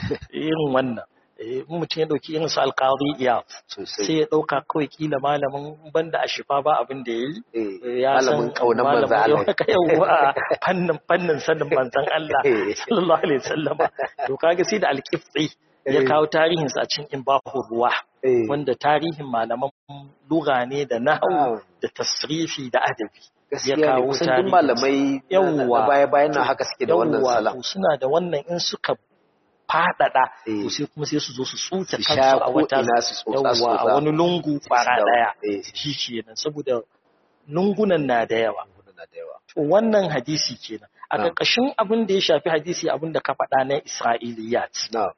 irin wannan mutum ya dauki irin su alƙawari iya sai ya dauka kawai kila malamin banda a shifa ba abin da ya yi ya san kaunan manzan Allah yawa fannin fannin sanin manzan Allah sallallahu alaihi wasallam to kaga sai da alƙifti ya kawo tarihin sa a cikin imbahu ruwa wanda tarihin malaman lugha ne da nahwu da tasrifi da adabi ya kawo tarihin malamai yawa baya bayan nan haka suke da wannan salam suna da wannan in suka faɗaɗa to sai kuma sai su zo su tsuta kansu a wata yawa a wani lungu fara ɗaya shi kenan saboda lungunan na da yawa to wannan hadisi kenan a ƙarƙashin abin da ya shafi hadisi abin da ka faɗa na isra'iliyat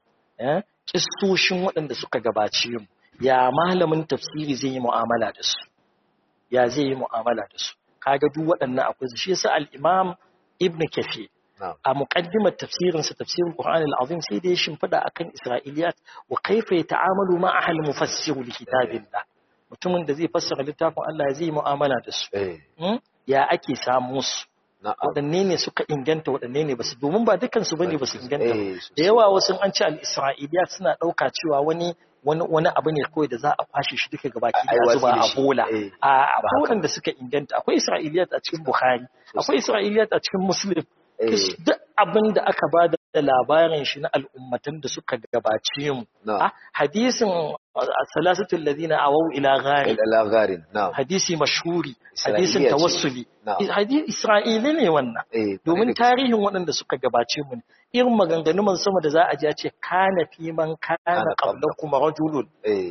kistoshin waɗanda suka gabace mu ya malamin tafsiri zai yi mu'amala da su ya zai yi mu'amala da su kaga duk waɗannan akwai shi yasa al-imam ibn kafir a muqaddimar tafsirinsa tafsirin Qur'an al-Azim sai da ya shimfida akan Isra'iliyat wa kaifa yata'amalu ma ahli mufassir li kitabillah mutumin da zai fassara littafin Allah ya zai mu'amala da su ya ake samu su waɗanne ne suka inganta waɗanne ne basu domin ba dukkan su bane basu inganta da yawa wasu an ce al-Isra'iliyat suna ɗauka cewa wani wani wani abu ne kawai da za a kwashe shi duka gabaki da zuba a bola a akwai waɗanda suka inganta akwai Isra'iliyat a cikin Bukhari akwai Isra'iliyat a cikin Muslim duk abin da aka ba da labarin shi na al'ummatan da suka gabace mu hadisin salasatul ladina awau ila gharin hadisi mashhuri hadisin tawassuli hadisi isra'ili ne wannan domin tarihin waɗanda suka gabace mu irin maganganu man sama da za a ji a ce kana fi man kana qablakum rajulun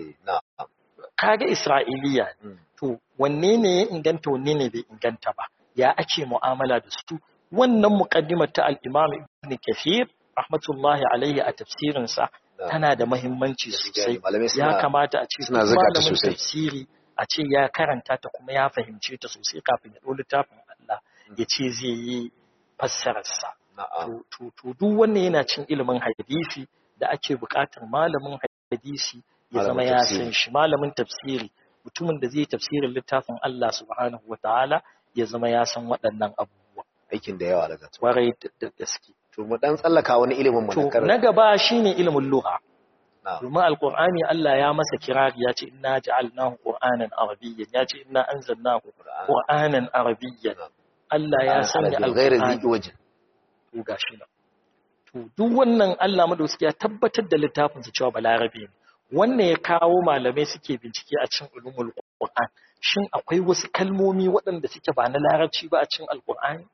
kaga isra'iliya to wanne ne ya inganta wanne ne bai inganta ba ya ake mu'amala da su wannan muqaddimar ta al-Imam Ibn Kathir rahmatullahi alaihi a tafsirin sa tana da muhimmanci sosai ya kamata a ce malamin tafsiri a ce ya karanta ta kuma ya fahimce ta sosai kafin ya ɗau littafin Allah ya ce zai yi fassarar sa to to duk wannan yana cin ilimin hadisi da ake buƙatar malamin hadisi ya zama ya san shi malamin tafsiri mutumin da zai tafsirin littafin Allah subhanahu wataala ya zama ya san waɗannan abubuwa aikin da yawa daga kwarai da gaske to mu dan tsallaka wani ilimin mu to na gaba shine ilimin lugha domin alqur'ani Allah ya masa kirari ya ce inna ja'alnahu qur'anan arabiyyan ya ce inna anzalnahu qur'anan arabiyyan Allah ya sanya alqur'ani to gashi nan to duk wannan Allah madauki ya tabbatar da littafin sa cewa balarabe ne wannan ya kawo malamai suke bincike a cikin ulumul qur'an shin akwai wasu kalmomi waɗanda suke ba na larabci ba a cikin alqur'ani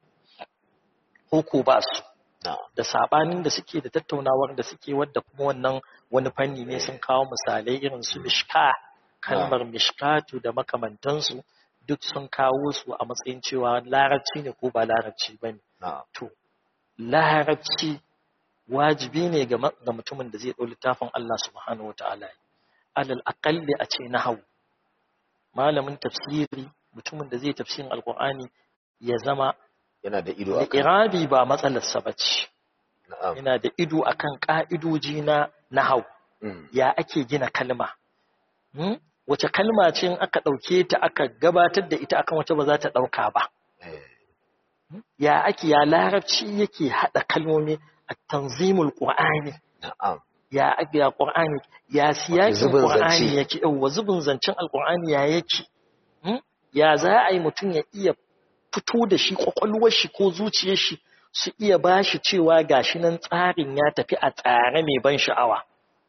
ko ko ba su da sabanin da suke da tattaunawar da suke wadda kuma wannan wani fanni ne sun kawo misalai irin su mishka kalmar mishkatu da makamantansu duk sun kawo su a matsayin cewa larabci ne ko ba larabci ba ne to larabci wajibi ne ga mutumin da zai ɗau littafin Allah subhanahu wa ta'ala alal aƙalli a ce na hau malamin tafsiri mutumin da zai tafsirin alƙur'ani ya zama yana da ido akan irabi ba matsalarsa bace yana da ido akan ka'idoji na nahau ya ake gina kalma wace kalma ce in aka ɗauke ta aka gabatar da ita akan wata ba za ta ɗauka ba ya ake ya larabci yake haɗa kalmomi a tanzimul ƙur'ani ya ake ya ƙur'ani ya siyakin ƙur'ani yake yauwa zubin zancen alƙur'ani ya yake ya za a yi mutum ya iya fito da shi ƙwaƙwalwar shi ko zuciyar shi su iya ba shi cewa gashi nan tsarin ya tafi a tsare mai ban sha'awa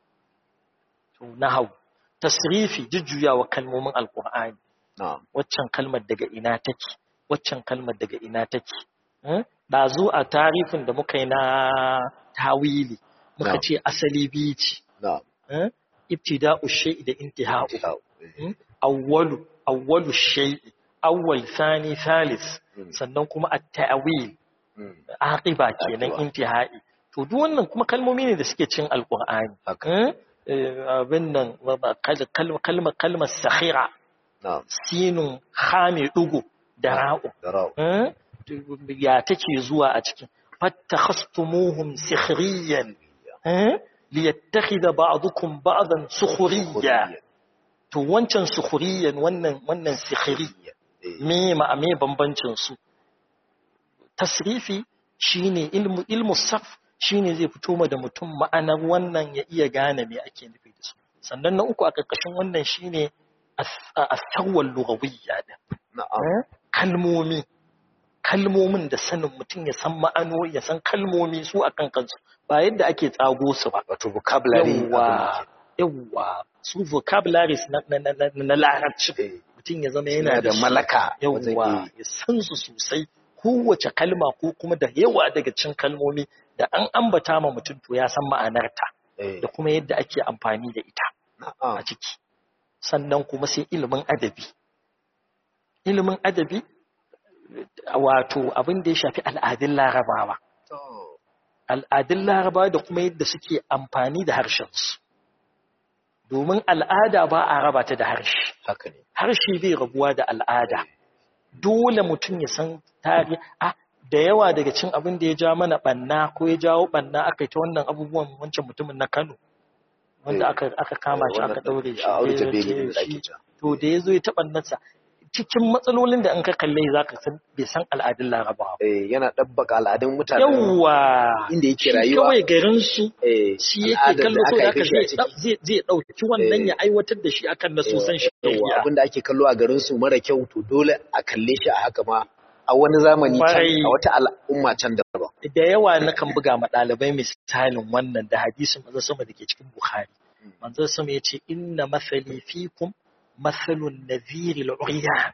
na hau tasrifi jujjuyawa kalmomin alƙur'ani waccan kalmar daga ina take waccan kalmar daga ina take ɗazu a tarifin da muka yi na tawili muka ce asali biyu ce ibtida'u shay'i da intiha'u awwalu awwalu shay'i awwal thani thalis sannan kuma at-ta'wil aqiba kenan intihai to duk wannan kuma kalmomi ne da suke cin alqur'ani abin nan kalmar kalmar sakhira sinun khami dugu da ra'u ya take zuwa a cikin fattakhastumuhum sikhriyan liyattakhidha ba'dukum ba'dan sukhriya to wancan sukhriyan wannan wannan sikhri me ma me bambancin su tasrifi shine ilmu ilmu saf shine zai fito ma da mutum ma'anar wannan ya iya gane me ake nufi da su sannan na uku a ƙarƙashin wannan shine as-sawwal lughawiyya da kalmomi kalmomin da sanin mutum ya san ma'ano ya san kalmomi su akan kansu ba yadda ake tsago su ba wato vocabulary yawa yawa su vocabularies na na na larabci mutum ya zama yana da malaka yawa ya san su sosai kowace kalma ko kuma da yawa daga cikin kalmomi da an ambata ma mutum to ya san ma'anarta da kuma yadda ake amfani da ita a ciki sannan kuma sai ilimin adabi ilimin adabi wato abin da ya shafi al'adun larabawa al'adun larabawa da kuma yadda suke amfani da harshensu domin al'ada ba a raba ta da harshe harshe bai rabuwa da al'ada dole mutum ya san tari a da yawa daga cin abin da ya ja mana banna ko ya jawo banna aka yi ta wannan abubuwan wancan mutumin na Kano wanda aka kama shi aka daure shi to da ya zo ya taɓa nasa cikin matsalolin da an ka kalle za ka san bai san al'adun larabawa yana ɗabbaka al'adun mutane yawa inda yake rayuwa kawai garin su shi yake kallo so da zai zai ɗauki wannan ya aiwatar da shi akan na sosan shi abin da ake kallo a garin su mara kyau to dole a kalle shi a haka ma a wani zamani can a wata al'umma can daban da yawa na kan buga ma ɗalibai misalin wannan da hadisin manzo sama da ke cikin bukhari manzo sama ya ce inna masali fikum matsalun naziril uriyan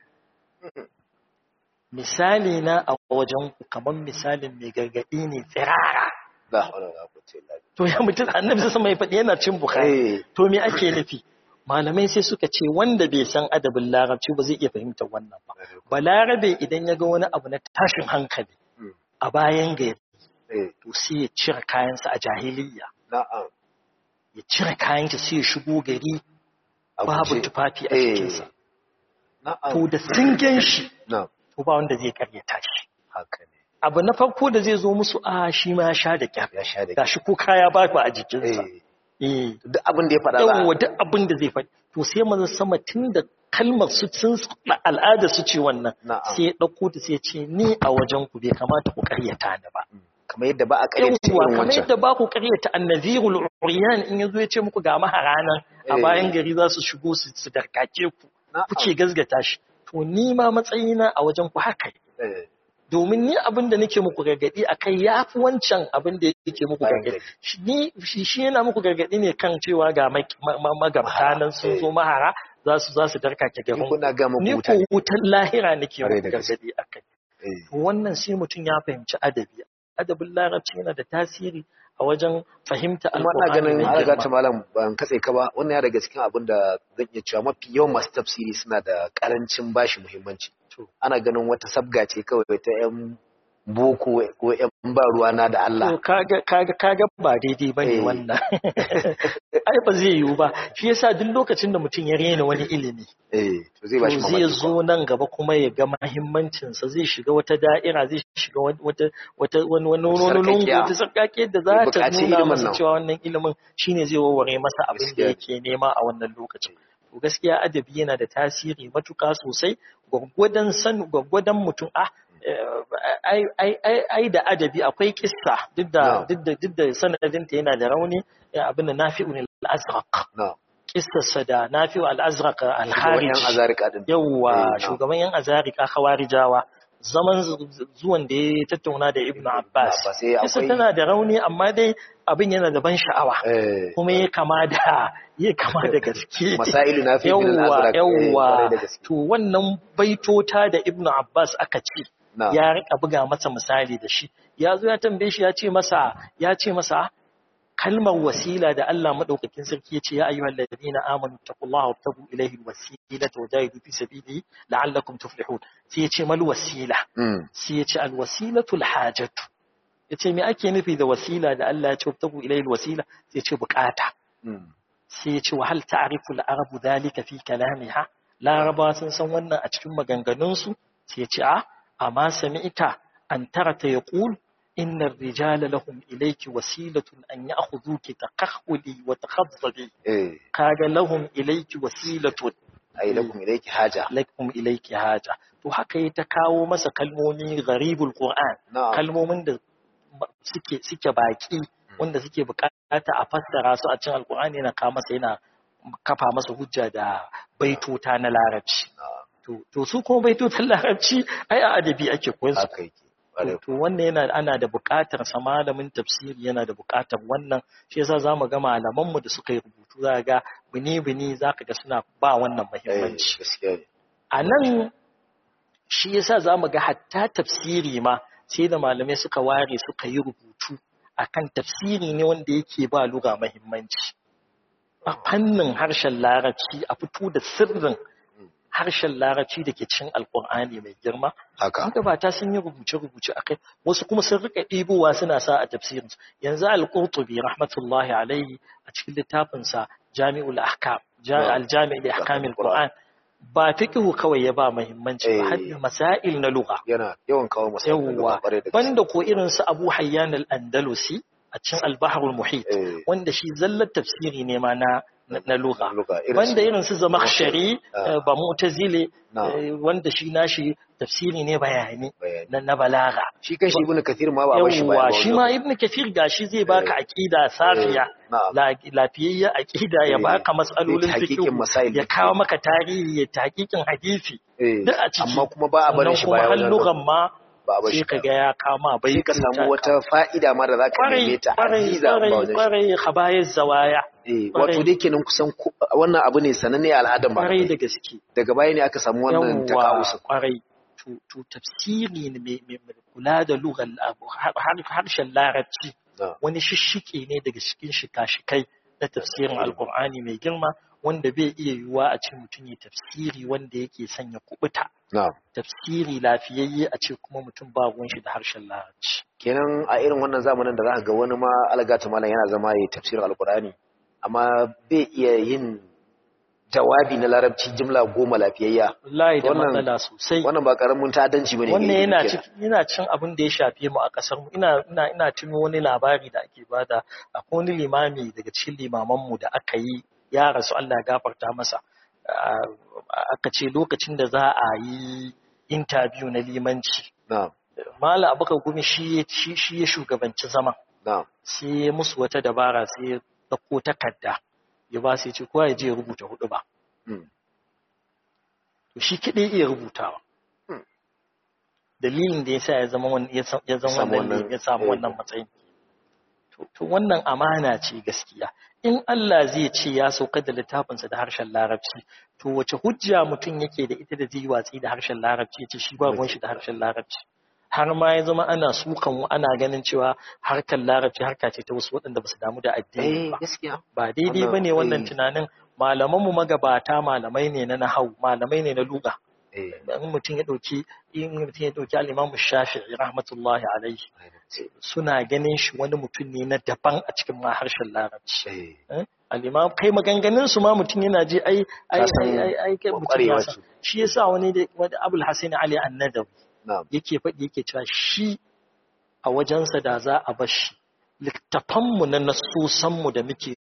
misali na a wajen ku kamar misalin mai gargaɗi ne tsirara to ya mutum annabi sai sama ya faɗi yana cin bukhari to me ake nufi malamai sai suka ce wanda bai san adabin larabci ba zai iya fahimtar wannan ba balarabe idan ya ga wani abu na tashin hankali a bayan gari to sai ya cire kayansa a jahiliya ya cire kayansa sai ya shigo gari babu tufafi a cikinsa. To da sun gan shi, to ba wanda zai karyata shi. Abu na farko da zai zo musu a shi ma ya sha da kyar. Ga shi ko kaya ba a jikinsa. Duk abin da ya faɗa ba. duk abin da zai faɗi. To sai maza sama tun da kalmar su sun al'ada su ce wannan. Sai ya ɗauko ta sai ce ni a wajen ku bai kamata ku karyata ni ba. kamar yadda ba a karyata irin wancan kamar yadda ba ku karyata annazirul uriyan in yazo ya ce muku ga maharanan a bayan gari za su shigo su darkake ku kuke gazgata shi to ni ma matsayina a wajen ku haka domin ni abin da nake muku gargadi akai yafi wancan abin da yake muku gargadi ni shi yana muku gargadi ne kan cewa ga magabta nan sun zo mahara za su za su darkake garin ni ko wutan lahira nake muku gargadi akai wannan sai mutum ya fahimci adabi adabin larabci yana da tasiri a wajen fahimta alƙur'ani ganin an ta malam ban katse ka ba wannan ya daga cikin abin da zan iya cewa mafi yawan masu tafsiri suna da karancin bashi muhimmanci ana ganin wata sabga ce kawai ta yan boko ko yan ba ruwa na da Allah kaga kaga kaga ba daidai bane wannan ai ba zai yiwu ba shi yasa duk lokacin da mutum ya rena wani ilimi eh to zai bashi zai zo nan gaba kuma ya ga muhimmancin sa zai shiga wata da'ira zai shiga wata wata wani wani wani lungu wata sarkake da za ta nuna masa cewa wannan ilimin shine zai warware masa abin da yake nema a wannan lokacin to gaskiya adabi yana da tasiri matuka sosai gwaggwadon san gwaggwadon mutum ah ai da adabi akwai kissa duk da duk da sanadinta yana da rauni abin da nafi'un al-azraq kissarsa da nafi'u al-azraq al-harij yawwa shugaban yan azarika khawarijawa zaman zuwan da ya tattauna da ibnu abbas kissa tana da rauni amma dai abin yana da ban sha'awa kuma ya kama da ya kama da gaske masailu nafi'u al-azraq yawwa to wannan baitota da ibnu abbas aka ce ya rika buga masa misali da shi ya zo ya tambaye shi ya ce masa ya ce masa kalmar wasila da Allah madaukakin sarki ya ce ya ayyuhal ladina amanu taqullaha wabtagu ilayhi alwasilata wajahidu fi sabilihi la'allakum tuflihun sai ya ce mal wasila sai ya ce alwasilatu alhajatu ya ce me ake nufi da wasila da Allah ya ce wabtagu ilayhi alwasila sai ya ce bukata sai ya ce wa hal ta'rifu al-arabu dhalika fi kalamiha laraba sun san wannan a cikin maganganunsu sai ya ce a amma sami'ta an tarata yaqul إن الرجال لهم إليك وسيلة أن يأخذوك تقهولي وتخضبي إيه. كاغ لهم إليك وسيلة أي لكم إليك حاجة لكم إليك حاجة to haka ya ta kawo masa kalmomi gharibul Qur'an kalmomin da suke suke baki wanda suke bukata a fassara su a cikin alqur'ani yana kawo masa yana kafa masa hujja da baitota na larabci to to su kuma baitotan larabci ai a adabi ake koyar su to wannan yana ana da buƙatar sa malamin tafsiri yana da buƙatar wannan shi yasa zamu ga malaman mu da suka yi rubutu za ga bini bini zaka ga suna ba wannan muhimmanci a nan shi yasa zamu ga hatta tafsiri ma sai da malamai suka ware suka yi rubutu akan tafsiri ne wanda yake ba lugha muhimmanci a fannin harshen larabci a fito da sirrin harshen larabci da ke cin alkur'ani mai girma haka magabata sun yi rubuce-rubuce a kai wasu kuma sun rika ɗibowa suna sa a tafsirin yanzu al-qurtubi rahmatullahi alaihi a cikin littafinsa jami'ul ahkam al-jami' li ahkamil qur'an ba fiqhu kawai ya ba muhimmanci ba har masail na lugha yana yawan kawo masail na lugha banda ko irin su Abu Hayyan al-Andalusi a cikin al-Bahr al-Muhit wanda shi zallar tafsiri ne ma na na lugha wanda irin su zamakhshari ba mu'tazile wanda shi nashi tafsiri ne bayani na balaga shi kan shi ibnu kathir ma ba bashi ba shi ma ibnu kathir gashi zai baka aqida safiya lafiyayya aqida ya baka matsalolin fiqh ya kawo maka tarihi ya tahqiqin hadisi duk a ciki amma kuma ba a barin shi baya wajen lughan ma ba a sai ka ga ya kama bai ka samu wata fa'ida ma da zaka neme ta aziza ba wajen kwarai khabayez zawaya eh wato dai kenan kusan wannan abu ne sananne a al'adar ma kwarai da gaske daga baya ne aka samu wannan takawusa kwarai to to tafsiri ne mai kula da lugar harshen larabci wani shishike ne daga cikin shika-shikai na tafsirin alkur'ani mai girma wanda bai iya yiwuwa a ce mutum ya tafsiri wanda yake sanya kubuta tafsiri lafiyayye a ce kuma mutum ba ruwan shi da harshen larabci kenan a irin wannan zamanin da za ga wani ma algata malam yana zama ya tafsirin alkur'ani amma bai iya yin jawabi na larabci jimla goma lafiyayya wallahi da matsala sosai wannan ba karamin ta'addanci bane wannan yana cikin yana cin abin da ya shafe mu a kasar mu ina ina ina tuno wani labari da ake bada akwai wani limami daga cikin limaman mu da aka yi ya rasu Allah ya gafarta masa aka ce lokacin da za a yi interview na limanci na'am Mala Abubakar Gumi shi shi ya shugabanci zaman na'am sai ya musu wata dabara sai ya dauko takarda ya ba sai ce kowa ya je ya rubuta hudu ba to shi kiɗe iya rubutawa dalilin da ya sa ya zama wannan ya samu wannan matsayin to wannan amana ce gaskiya in Allah zai ce ya saukar da littafinsa da harshen larabci to wace hujja mutum yake da ita da zai watsi da harshen larabci ya ce shi ba ruwan shi da harshen larabci har ma ya zama ana sukan ana ganin cewa harkar larabci harka ce ta wasu waɗanda ba su damu da addini ba ba daidai ba ne wannan tunanin malamanmu magabata malamai ne na nahau malamai ne na luga in mutum ya ɗauki in mutum ya ɗauki al'imamu shafi'i rahmatullahi alaihi suna ganin shi wani mutum ne na daban a cikin ma harshen larabci al'imam kai maganganun su ma mutum yana je ai ai ai ai kai mutum ya san shi yasa wani da wani abul hasan ali annadawi yake faɗi yake cewa shi a wajensa da za a bar shi littafanmu na nasusanmu da muke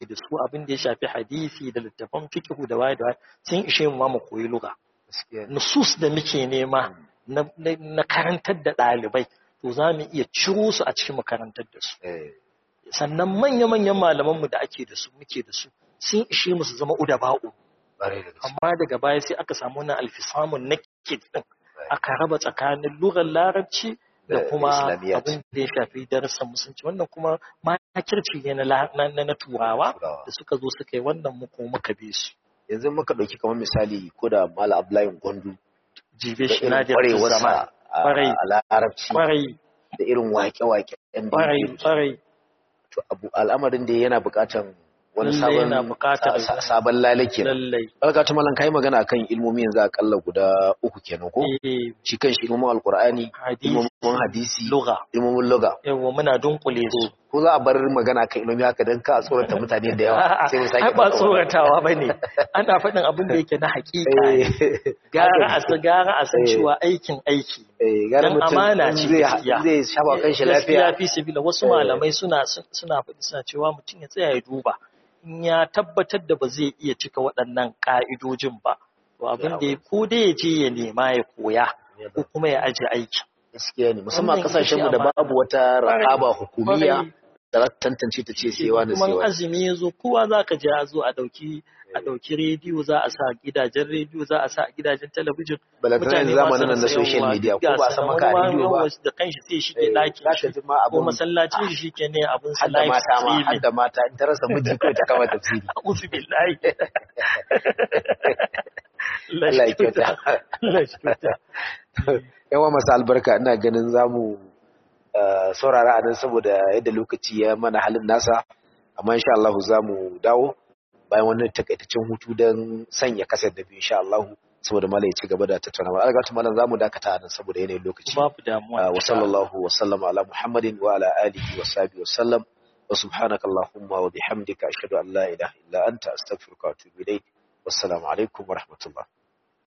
da su abin da ya shafi hadisi da littafan fiqhu da waye da waye sun ishe mu ma mu koyi lugha nusus da muke nema na karantar da ɗalibai to za mu iya ciro su a cikin makarantar da su sannan manya-manyan malamanmu da ake da su muke da su sun ishe mu su zama uda ba'u amma daga baya sai aka samu wannan alfisamun na din aka raba tsakanin lugar larabci da kuma abin da ya shafi darasin musulunci wannan kuma makirci ne na turawa da suka zo suka yi wannan muku muka bi su yanzu muka ɗauki kamar misali ko da mala abdullahi gwandu jibe shi na da kwarewarsa a larabci kwarai da irin wake-wake ɗan da kwarai kwarai to abu al'amarin da yana buƙatan wani Lallai sabon yana buƙatar sa- sabon lale kenan lallai alka ta malan kai magana akan ilmomi yanzu akalla guda uku kenan ko eh shi kan shi ilmomin alqur'ani hadisi ilmomin hadisi lugha ilmomin lugha yawa muna dunkule su ko za a bar magana kan ilmomi haka dan ka tsorata mutane da yawa sai mu sake ai ba ɗauka tsoratawa ba ne ana faɗin abin da yake na haƙiƙa ne Eh, gara a san gara a san Eh. cewa aikin aiki eh, gara Dan mutum amana in ce zai gaskiya. zai shafa kan shi gaskiya lafiya fi sabila wasu Eh. malamai suna suna faɗi suna cewa mutum ya tsaya ya duba in ya tabbatar da ba zai iya cika waɗannan ƙa'idojin ba to abin da ya ko dai ya je ya nema ya koya ko kuma ya aje aiki gaskiya ne musamman Wannan kasashen mu ita ce da babu wata ra'aba hukumiya Kwarai. da za ta tantance ta ce sai wani sai kuma wani azumi ya zo kowa za ka je a zo a ɗauki a ɗauki rediyo za a sa gidajen rediyo za a sa a gidajen talabijin balantana yanzu ma zamanin nan na su social yawa, media duk ko ba ga a san su maka a nan, rediyo ba wani da kanshi sai shi ke Eh, ɗakin za shi ka ji ma ko abun masallacin shi ke ne abin sa hadda live mata ma streaming hadda mata in ta rasa miji kawai ta kama tafsiri a'udhu billahi Allah ya kyauta Allah ya kyauta yawa masu albarka ina ganin zamu uh, saurara a nan saboda yadda lokaci ya mana halin nasa amma insha Allah zamu dawo bayan wannan takaitaccen hutu don sanya kasar da biyu insha Allah saboda malai ya ci gaba da tattaunawa alga ta malam zamu dakata a nan saboda yanayin lokaci babu damuwa Uh, wa sallallahu wa sallama ala muhammadin wa ala alihi wa sahbihi wa sallam wa subhanaka allahumma wa bihamdika ashhadu an la ilaha illa anta astaghfiruka wa atubu ilayk wassalamu alaikum wa rahmatullah